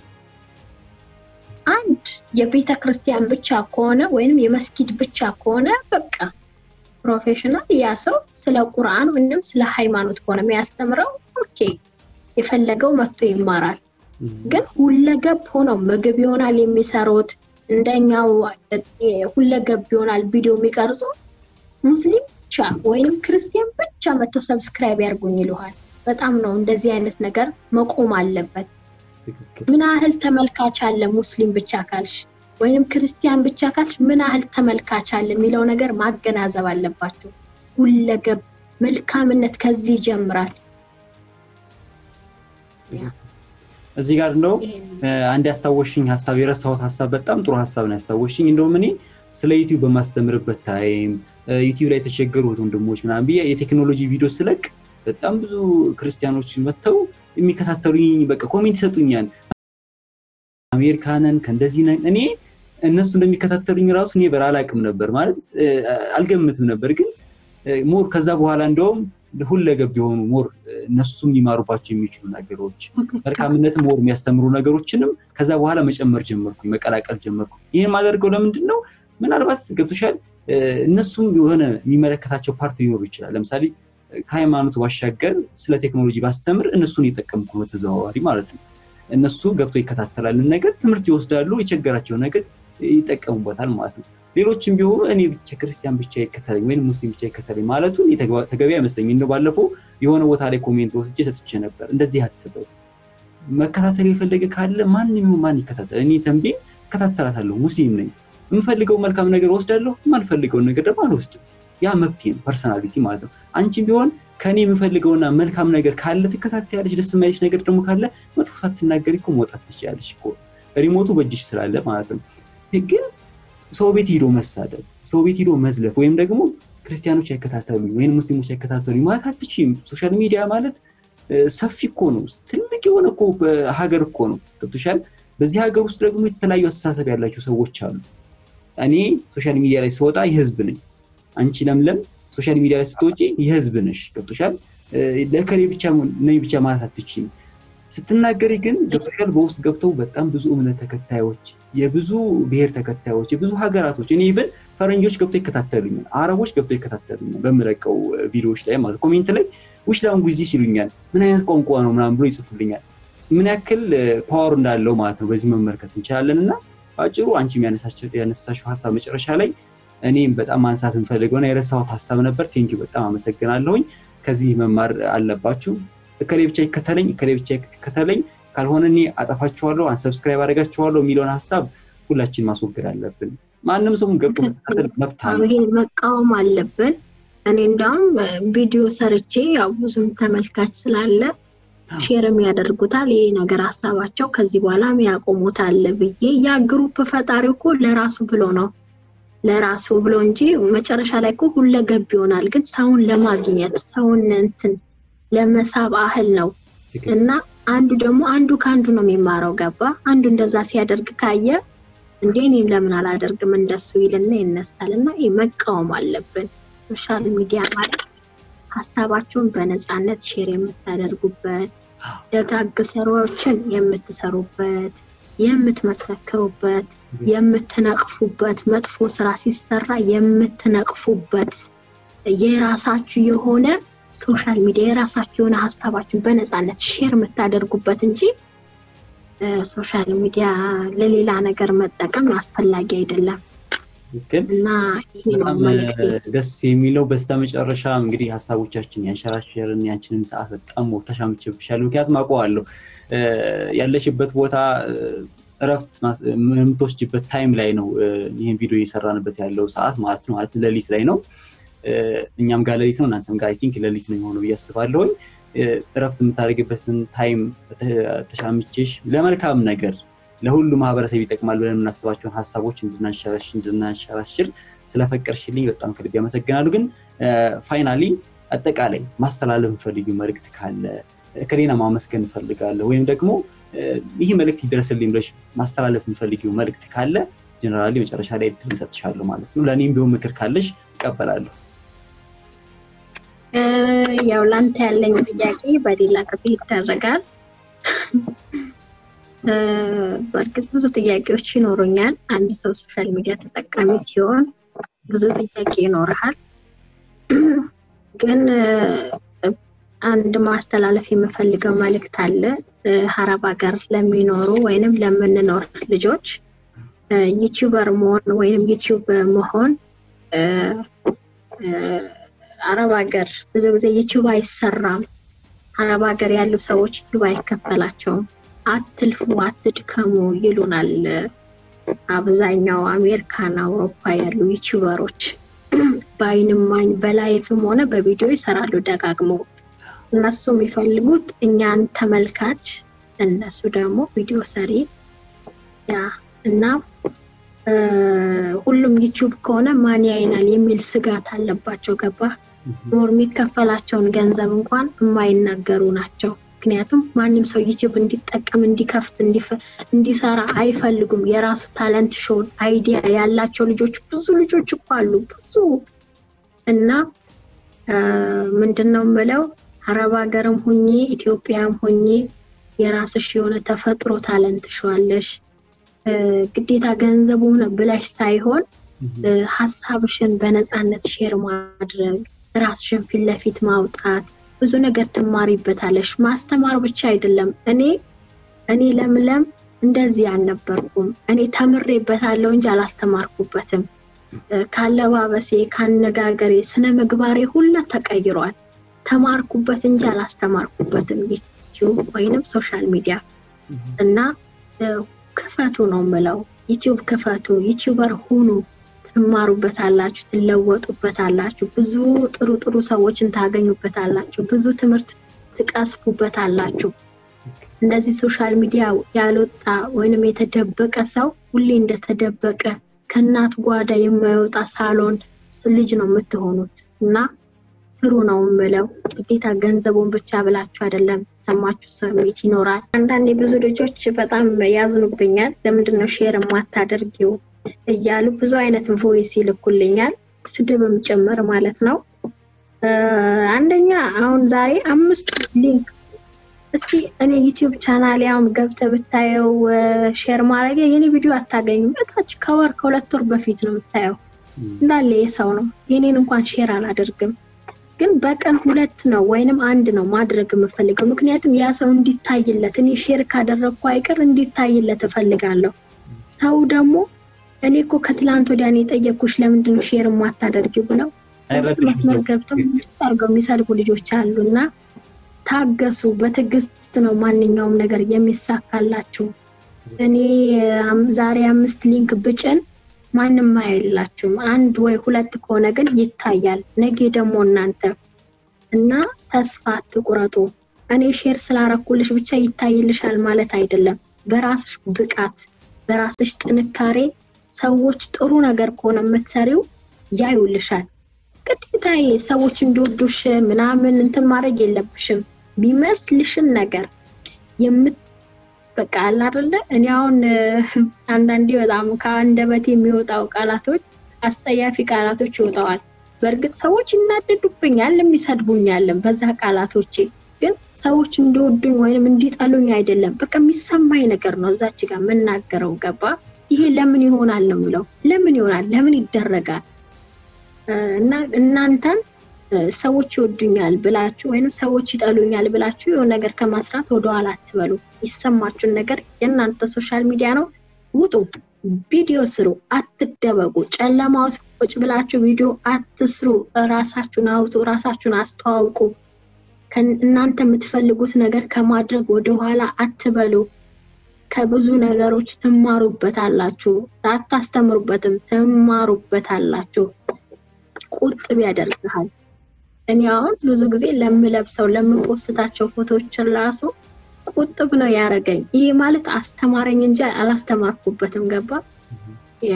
አንድ የቤተ ክርስቲያን ብቻ ከሆነ ወይም የመስጊድ ብቻ ከሆነ በቃ ፕሮፌሽናል ያ ሰው ስለ ቁርአን ወይም ስለ ሃይማኖት ከሆነ የሚያስተምረው ኦኬ፣ የፈለገው መጥቶ ይማራል። ግን ሁለገብ ሆነው ምግብ ይሆናል የሚሰሩት እንደኛው ሁለገብ ይሆናል ቪዲዮ የሚቀርጹ ሙስሊም ብቻ ወይም ክርስቲያን ብቻ መጥተው ሰብስክራይብ ያርጉኝ ይልሃል። በጣም ነው እንደዚህ አይነት ነገር መቆም አለበት። ምን ያህል ተመልካች አለ ሙስሊም ብቻ ካልሽ ወይም ክርስቲያን ብቻ ካልሽ ምን ያህል ተመልካች አለ የሚለው ነገር ማገናዘብ አለባቸው። ሁለገብ መልካምነት ከዚህ ይጀምራል። እዚህ ጋር እንደው አንድ ያስታወሽኝ ሀሳብ የረሳሁት ሀሳብ በጣም ጥሩ ሀሳብ ነው ያስታወሽኝ። እንደውም እኔ ስለ ዩቲዩብ በማስተምርበት ታይም ዩቲዩብ ላይ የተቸገሩት ወንድሞች ምናምን ብዬ የቴክኖሎጂ ቪዲዮ ስለቅ በጣም ብዙ ክርስቲያኖች መጥተው የሚከታተሉኝ በቃ ኮሜንት ይሰጡኛል። አሜሪካንን ከእንደዚህ ነን እኔ እነሱ እንደሚከታተሉኝ ራሱ እኔ በር አላቅም ነበር ማለት አልገምትም ነበር። ግን ሞር ከዛ በኋላ እንደውም ሁለገብ የሆኑ ሞር እነሱም ሊማሩባቸው የሚችሉ ነገሮች መልካምነት ሞር የሚያስተምሩ ነገሮችንም ከዛ በኋላ መጨመር ጀመርኩኝ፣ መቀላቀል ጀመርኩ። ይህን ማደርገው ለምንድን ነው? ምናልባት ገብቶሻል፣ እነሱም የሆነ የሚመለከታቸው ፓርት ሊኖሩ ይችላል። ለምሳሌ ከሃይማኖት ባሻገር ስለ ቴክኖሎጂ ባስተምር እነሱን የጠቀምኩ በተዘዋዋሪ ማለት ነው። እነሱ ገብተው ይከታተላል ነገር ትምህርት ይወስዳሉ፣ የቸገራቸው ነገር ይጠቀሙበታል ማለት ነው። ሌሎችም ቢሆኑ እኔ ብቻ ክርስቲያን ብቻ ይከተለኝ ወይም ሙስሊም ብቻ ይከተለኝ ማለቱ ተገቢ አይመስለኝ። እንደው ባለፈው የሆነ ቦታ ላይ ኮሜንት ወስጄ ሰጥቼ ነበር። እንደዚህ አትበሉ። መከታተል የፈለገ ካለ ማንም ማን ይከታተል። እኔ ተንቤ እከታተላታለሁ፣ ሙስሊም ነኝ። የምፈልገው መልካም ነገር ወስዳለሁ፣ የማልፈልገውን ነገር ደግሞ አልወስድም። ያ መብቴ ነው፣ ፐርሰናሊቲ ማለት ነው። አንቺም ቢሆን ከኔ የምፈልገውና መልካም ነገር ካለ ትከታተያለሽ። ደስ የማይልሽ ነገር ደግሞ ካለ መጥፎ ሳትናገሪ እኮ መውጣት ትችላለሽ እኮ ሪሞቱ በእጅሽ ስላለ ማለት ነው። ግን ሰው ቤት ሂዶ መሳደብ፣ ሰው ቤት ሂዶ መዝለፍ ወይም ደግሞ ክርስቲያኖች አይከታተሉኝ ወይም ሙስሊሞች አይከታተሉኝ ማለት አትችይም። ሶሻል ሚዲያ ማለት ሰፊ እኮ ነው፣ ትልቅ የሆነ እኮ ሀገር እኮ ነው። ገብቶሻል። በዚህ ሀገር ውስጥ ደግሞ የተለያዩ አስተሳሰብ ያላቸው ሰዎች አሉ። እኔ ሶሻል ሚዲያ ላይ ስወጣ የህዝብ ነኝ። አንቺ ለምለም ሶሻል ሚዲያ ላይ ስትወጪ የህዝብ ነሽ። ገብቶሻል። ለከሌ ብቻ ነኝ ብቻ ማለት አትችይም። ስትናገሪ ግን ገብቶሻል። በውስጥ ገብተው በጣም ብዙ እምነት ተከታዮች፣ የብዙ ብሔር ተከታዮች፣ የብዙ ሀገራቶች እኔ ኢቨን ፈረንጆች ገብተው ይከታተሉኛል፣ አረቦች ገብተው ይከታተሉኛል በምለቀው ቪዲዮዎች ላይ ማለት ኮሜንት ላይ ውሽ ላንጉዚ ሲሉኛል። ምን አይነት ቋንቋ ነው ምናምን ብሎ ይጽፉልኛል። ምን ያክል ፓወር እንዳለው ማለት ነው በዚህ መመልከት እንችላለን። እና በአጭሩ አንቺም ያነሳሽው ሀሳብ መጨረሻ ላይ እኔም በጣም ማንሳት የምፈልገውና የረሳሁት ሀሳብ ነበር። ቴንኪው በጣም አመሰግናለሁኝ። ከዚህ መማር አለባችሁ። እከሌ ብቻ ይከተለኝ፣ እከሌ ብቻ ይከተለኝ፣ ካልሆነ እኔ አጠፋችኋለሁ፣ አንሰብስክራይብ አደርጋችኋለሁ የሚለውን ሀሳብ ሁላችን ማስወገድ አለብን። ማንም ሰው ገብቶ መከታተል መብት አለ። ይሄን መቃወም አለብን። እኔ እንዳውም ቪዲዮ ሰርቼ ያው ብዙም ተመልካች ስላለ ሼርም ያደርጉታል። ይሄ ነገር ሀሳባቸው ከዚህ በኋላም ያቆሙታል ብዬ ያ ግሩፕ ፈጣሪ እኮ ለራሱ ብሎ ነው ለራሱ ብሎ እንጂ መጨረሻ ላይ እኮ ሁለገብ ይሆናል። ግን ሰውን ለማግኘት ሰውን እንትን ለመሳብ አህል ነው እና አንዱ ደግሞ አንዱ ከአንዱ ነው የሚማረው። ገባ አንዱ እንደዛ ሲያደርግ ካየ እንዴ እኔም ለምን አላደርግም እንደሱ ይልና ይነሳል። እና ይህ መቃወም አለብን። ሶሻል ሚዲያ ማለት ሀሳባቸውን በነፃነት ሼር የምታደርጉበት ደጋግ ስራዎችን የምትሰሩበት የምትመሰክሩበት የምትነቅፉበት መጥፎ ስራ ሲሰራ የምትነቅፉበት የራሳችሁ የሆነ ሶሻል ሚዲያ የራሳችሁ የሆነ ሀሳባችሁን በነፃነት ሼር የምታደርጉበት እንጂ ሶሻል ሚዲያ ለሌላ ነገር መጠቀም አስፈላጊ አይደለም እና ይሄ ነው መልዕክቴ። ደስ የሚለው በስተመጨረሻ እንግዲህ ሀሳቦቻችን ያንሸራሸርን ያንችንን ሰዓት በጣም ተሻምቼብሻለሁ። ምክንያቱም አውቀዋለሁ ያለሽበት ቦታ እረፍት የምትወስጅበት ታይም ላይ ነው ይህን ቪዲዮ እየሰራንበት ያለው ሰዓት ማለት ነው። ማለት ሌሊት ላይ ነው። እኛም ጋር ሌሊት ነው፣ እናንተም ጋር አይ ቲንክ ሌሊት ነው የሆነው ብዬ አስባለሁኝ። እረፍት የምታደርግበትን ታይም ተሻምቼሽ ለመልካም ነገር ለሁሉ ማህበረሰብ ይጠቅማል ብለን የምናስባቸውን ሀሳቦች እንድናንሸራሽር ስለፈቀድሽልኝ በጣም ከልብ ያመሰግናሉ። ግን ፋይናሊ አጠቃላይ ማስተላለፍ የምፈልጊው መልእክት ካለ ከሌላ ማመስገን እንፈልጋለሁ ወይም ደግሞ ይህ መልእክት ይደረስልኝ ብለሽ ማስተላለፍ የምፈልጊው መልእክት ካለ ጀነራሊ መጨረሻ ላይ እድል እሰጥሻለሁ ማለት ነው። ለእኔም ቢሆን ምክር ካለሽ እቀበላለሁ። ያው ላንተ ያለኝ ጥያቄ በሌላ ጊዜ ይደረጋል። በእርግጥ ብዙ ጥያቄዎች ይኖሩኛል። አንድ ሰው ሶሻል ሚዲያ ተጠቃሚ ሲሆን ብዙ ጥያቄ ይኖርሃል። ግን አንድ ማስተላለፍ የምፈልገው መልእክት አለ። ሀረብ ሀገር ለሚኖሩ ወይንም ለምንኖር ልጆች ዩቲዩበር መሆን ወይንም ዩቲዩብ መሆን አረብ ሀገር ብዙ ጊዜ ዩቲዩብ አይሰራም። አረብ ሀገር ያሉ ሰዎች ዩቲዩብ አይከፈላቸውም። አትልፉ፣ አትድከሙ ይሉናል አብዛኛው አሜሪካን፣ አውሮፓ ያሉ ዩቲዩበሮች በአይንማኝ በላይፍም ሆነ በቪዲዮ ይሰራሉ ደጋግመው። እነሱ የሚፈልጉት እኛን ተመልካች፣ እነሱ ደግሞ ቪዲዮ ሰሪ ያ እና ሁሉም ዩቲዩብ ከሆነ ማን ያይናል የሚል ስጋት አለባቸው። ገባ ኖር የሚከፈላቸውን ገንዘብ እንኳን የማይናገሩ ናቸው። ምክንያቱም ማንም ሰው ዩቲዩብ እንዲጠቀም እንዲከፍት እንዲሰራ አይፈልጉም። የራሱ ታለንት ሾው አይዲያ ያላቸው ልጆች ብዙ ልጆች እኮ አሉ ብዙ እና ምንድን ነው የምለው አረብ ሀገርም ሁኜ ኢትዮጵያም ሁኜ የራስሽ የሆነ ተፈጥሮ ታለንት ሸዋለሽ ግዴታ ገንዘቡ ሆነ ብለሽ ሳይሆን ሀሳብሽን በነፃነት ሼር ማድረግ ራስሽን ፊት ለፊት ማውጣት ብዙ ነገር ትማሪበታለሽ። ማስተማር ብቻ አይደለም። እኔ እኔ ለምለም እንደዚህ አልነበርኩም። እኔ ተምሬበታለሁ እንጂ አላስተማርኩበትም። ካለባበሴ፣ ካነጋገሬ፣ ስነ ምግባሬ ሁላ ተቀይሯል። ተማርኩበት እንጂ አላስተማርኩበትም። ዩቲዩብ ወይንም ሶሻል ሚዲያ እና ክፈቱ ነው ምለው። ዩቲዩብ ክፈቱ፣ ዩቲዩበር ሁኑ፣ ትማሩበታላችሁ፣ ትለወጡበታላችሁ፣ ብዙ ጥሩ ጥሩ ሰዎችን ታገኙበታላችሁ፣ ብዙ ትምህርት ትቀስፉበታላችሁ። እንደዚህ ሶሻል ሚዲያ ያልወጣ ወይንም የተደበቀ ሰው ሁሌ እንደተደበቀ ከእናት ጓዳ የማይወጣ ሳሎን ልጅ ነው የምትሆኑት እና ስሩ ነው የምለው። ግዴታ ገንዘቡን ብቻ ብላችሁ አይደለም። ሰማችሁ ስሜት ይኖራል። አንዳንዴ ብዙ ልጆች በጣም ያዝኑብኛል። ለምንድን ነው ሼር የማታደርጊው እያሉ ብዙ አይነት ቮይስ ይልኩልኛል፣ ስድብም ጭምር ማለት ነው። አንደኛ አሁን ዛሬ አምስት ሊንክ እስኪ እኔ ዩቲዩብ ቻናል ያውም ገብተህ ብታየው ሼር ማድረግ የኔ ቪዲዮ አታገኙም። እታች ከወር ከሁለት ወር በፊት ነው የምታየው እንዳለ የሰው ነው። የኔን እንኳን ሼር አላደርግም ግን በቀን ሁለት ነው ወይንም አንድ ነው ማድረግ የምፈልገው። ምክንያቱም ያ ሰው እንዲታይለት እኔ ሼር ካደረግኩ አይቀር እንዲታይለት እፈልጋለሁ። ሰው ደግሞ እኔ እኮ ከትላንት ወዲያ ነው የጠየኩሽ ለምንድን ነው ሼር የማታደርጊው ብለው ውስጥ መስመር ገብተው አድርገው የሚሰልቡ ልጆች አሉ እና ታገሱ። በትዕግስት ነው ማንኛውም ነገር የሚሳካላችሁ። እኔ ዛሬ አምስት ሊንክ ብጭን ማንም አይላችሁም። አንድ ወይ ሁለት ከሆነ ግን ይታያል። ነገ ደግሞ እናንተ እና ተስፋ አትቁረጡ። እኔ ሼር ስላረኩልሽ ብቻ ይታይልሻል ማለት አይደለም። በራስሽ ብቃት፣ በራስሽ ጥንካሬ ሰዎች ጥሩ ነገር ከሆነ የምትሰሪው ያዩልሻል። ግዴታ ሰዎች እንዲወዱሽ ምናምን እንትን ማድረግ የለብሽም። የሚመስልሽን ነገር የምት በቃ አለ አይደለ? እኔ አሁን አንዳንዴ በጣም ከአንደበት የሚወጣው ቃላቶች አስጠያፊ ቃላቶች ይወጣዋል። በእርግጥ ሰዎች ይናደዱብኛል፣ የሚሰድቡኛለን በዛ ቃላቶቼ። ግን ሰዎች እንዲወዱኝ ወይም እንዲጠሉኝ አይደለም። በቃ የሚሰማኝ ነገር ነው እዛች ጋር የምናገረው። ገባ? ይሄ ለምን ይሆናል ነው የምለው። ለምን ይሆናል? ለምን ይደረጋል? እና እናንተም ሰዎች ይወዱኛል ብላችሁ ወይም ሰዎች ይጠሉኛል ብላችሁ የሆነ ነገር ከማስራት ወደኋላ አትበሉ። ይሰማችሁን ነገር የእናንተ ሶሻል ሚዲያ ነው፣ ውጡ፣ ቪዲዮ ስሩ፣ አትደበቁ። ጨለማ ውስጥ ቁጭ ብላችሁ ቪዲዮ አትስሩ። ራሳችሁን አውጡ፣ ራሳችሁን አስተዋውቁ። እናንተ የምትፈልጉት ነገር ከማድረግ ወደኋላ አትበሉ። ከብዙ ነገሮች ትማሩበታላችሁ። ሳታስተምሩበትም ትማሩበታላችሁ። ቁጥብ ያደርግሃል። እኔ አሁን ብዙ ጊዜ ለምለብሰው ለምፖስታቸው ፎቶዎችን ራሱ ቁጥብ ነው ያደረገኝ። ይህ ማለት አስተማረኝ እንጂ አላስተማርኩበትም። ገባ ያ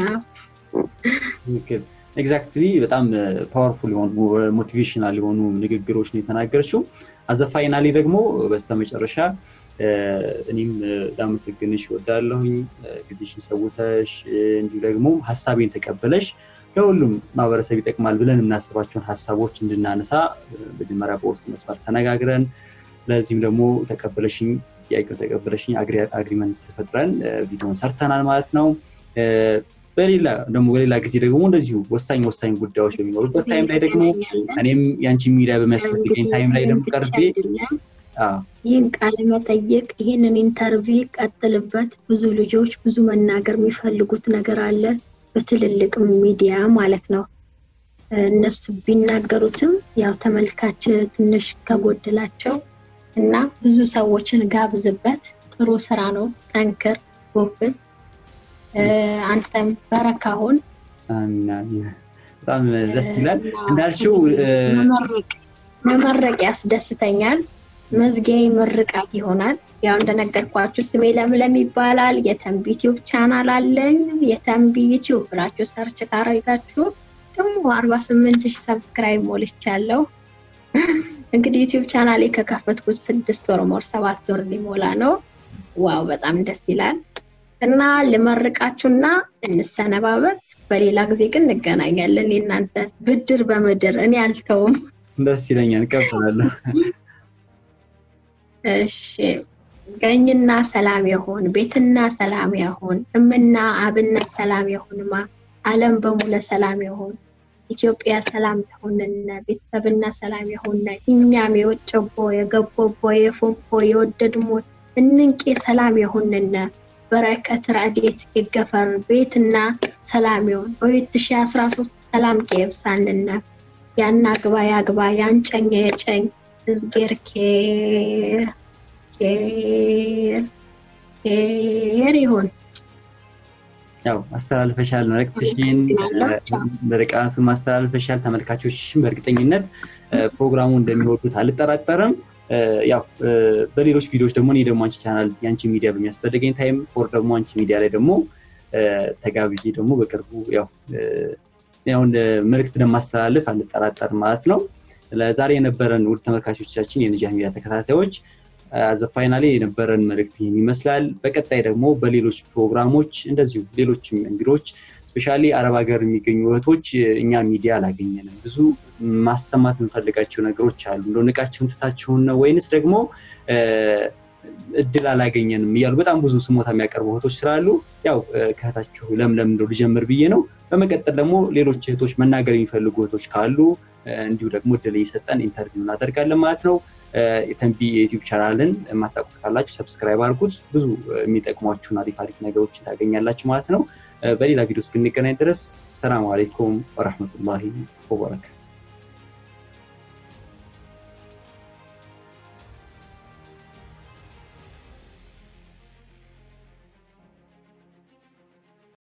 ኤግዛክትሊ በጣም ፓወርፉል የሆኑ ሞቲቬሽናል የሆኑ ንግግሮች ነው የተናገረችው። አዘ ፋይናሊ ደግሞ በስተመጨረሻ እኔም ላመሰግንሽ እወዳለሁኝ ጊዜሽን ሰውተሽ እንዲሁ ደግሞ ሀሳቤን ተቀበለሽ ለሁሉም ማህበረሰብ ይጠቅማል ብለን የምናስባቸውን ሀሳቦች እንድናነሳ መጀመሪያ በውስጥ መስመር ተነጋግረን ለዚህም ደግሞ ተቀበለሽኝ ጥያቄውን ተቀበለሽኝ አግሪመንት ፈጥረን ቪዲዮን ሰርተናል ማለት ነው። በሌላ ደግሞ በሌላ ጊዜ ደግሞ እንደዚሁ ወሳኝ ወሳኝ ጉዳዮች በሚኖሩበት ታይም ላይ ደግሞ እኔም የአንቺን ሚዲያ በሚያስፈልገኝ ታይም ላይ ደግሞ ቀርቤ ይህን ቃለ መጠየቅ ይህንን ኢንተርቪው ቀጥልበት። ብዙ ልጆች ብዙ መናገር የሚፈልጉት ነገር አለ፣ በትልልቅ ሚዲያ ማለት ነው። እነሱ ቢናገሩትም ያው ተመልካች ትንሽ ከጎድላቸው እና ብዙ ሰዎችን ጋብዝበት። ጥሩ ስራ ነው። ጠንክር፣ ጎብዝ። አንተም በረካሁን በጣም ደስ ይላል። እንዳልሽው መመረቅ ያስደስተኛል። መዝጊያ ምርቃት ይሆናል። ያው እንደነገርኳችሁ ስሜ ለምለም ይባላል። የተንቢ ዩቲዩብ ቻናል አለኝ። የተንቢ ዩቲዩብ ብላችሁ ሰርች ካረጋችሁ ደግሞ አርባ ስምንት ሺህ ሰብስክራይብ ሞልቻለሁ። እንግዲህ ዩቲዩብ ቻናሌ ከከፈትኩት ስድስት ወር ሞር ሰባት ወር ሊሞላ ነው። ዋው በጣም ደስ ይላል እና ልመርቃችሁና እንሰነባበት። በሌላ ጊዜ ግን እንገናኛለን። የእናንተ ብድር በምድር እኔ አልተውም። ደስ ይለኛል፣ እቀበላለሁ። እሺ ቀኝና ሰላም ይሁን፣ ቤትና ሰላም ይሁን፣ እምና አብና ሰላም ይሁንማ፣ ዓለም በሙለ ሰላም ይሁን፣ ኢትዮጵያ ሰላም ትሁንነ፣ ቤተሰብና ሰላም ይሁንነ፣ እኛም የወጨቦ የገቦቦ የፎቦ የወደድሞ እንንቄ ሰላም ይሁንነ፣ በረከት ረድኤት ይገፈር፣ ቤትና ሰላም ይሁን፣ በሁለት ሺህ አስራ ሶስት ሰላም ከየብሳንነ፣ ያናግባ ያግባ ያንጨኛ የጨኝ እዝጌር ኬር ኬር ኬር ይሁን። ያው አስተላልፈሻል፣ መልእክትሽን ምርቃቱን ማስተላልፈሻል። ተመልካቾችሽን በእርግጠኝነት ፕሮግራሙ እንደሚወዱት አልጠራጠርም። ያው በሌሎች ቪዲዮዎች ደግሞ እኔ ደግሞ አንቺ ቻናል የአንቺ ሚዲያ በሚያስፈልገኝ ታይም ኦር ደግሞ አንቺ ሚዲያ ላይ ደግሞ ተጋብዤ ደግሞ በቅርቡ ያው ያው መልእክት እንደማስተላልፍ አልጠራጠርም ማለት ነው። ለዛሬ የነበረን ውድ ተመልካቾቻችን የነጃህ ሚዲያ ተከታታዮች ፋይናሌ የነበረን መልእክት ይህን ይመስላል። በቀጣይ ደግሞ በሌሎች ፕሮግራሞች እንደዚሁ ሌሎችም እንግዶች ስፔሻሊ አረብ ሀገር የሚገኙ እህቶች እኛ ሚዲያ አላገኘንም፣ ብዙ ማሰማት የምንፈልጋቸው ነገሮች አሉ፣ እንደ ንቃቸውን ትታችሁን ነው ወይንስ ደግሞ እድል አላገኘንም እያሉ በጣም ብዙ ስሞታ የሚያቀርቡ እህቶች ስላሉ ያው ከእህታችሁ ለምለም እንደው ልጀምር ብዬ ነው። በመቀጠል ደግሞ ሌሎች እህቶች መናገር የሚፈልጉ እህቶች ካሉ እንዲሁ ደግሞ እድል እየሰጠን ኢንተርቪው እናደርጋለን ማለት ነው። የተንቢ የዩቲዩብ ቻናልን የማታውቁት ካላችሁ ሰብስክራይብ አድርጉት። ብዙ የሚጠቅሟችሁን አሪፍ አሪፍ ነገሮችን ታገኛላችሁ ማለት ነው። በሌላ ቪዲዮ እስክንገናኝ ድረስ ሰላም አሌይኩም ወረሕመቱላሂ ወበረካቱ።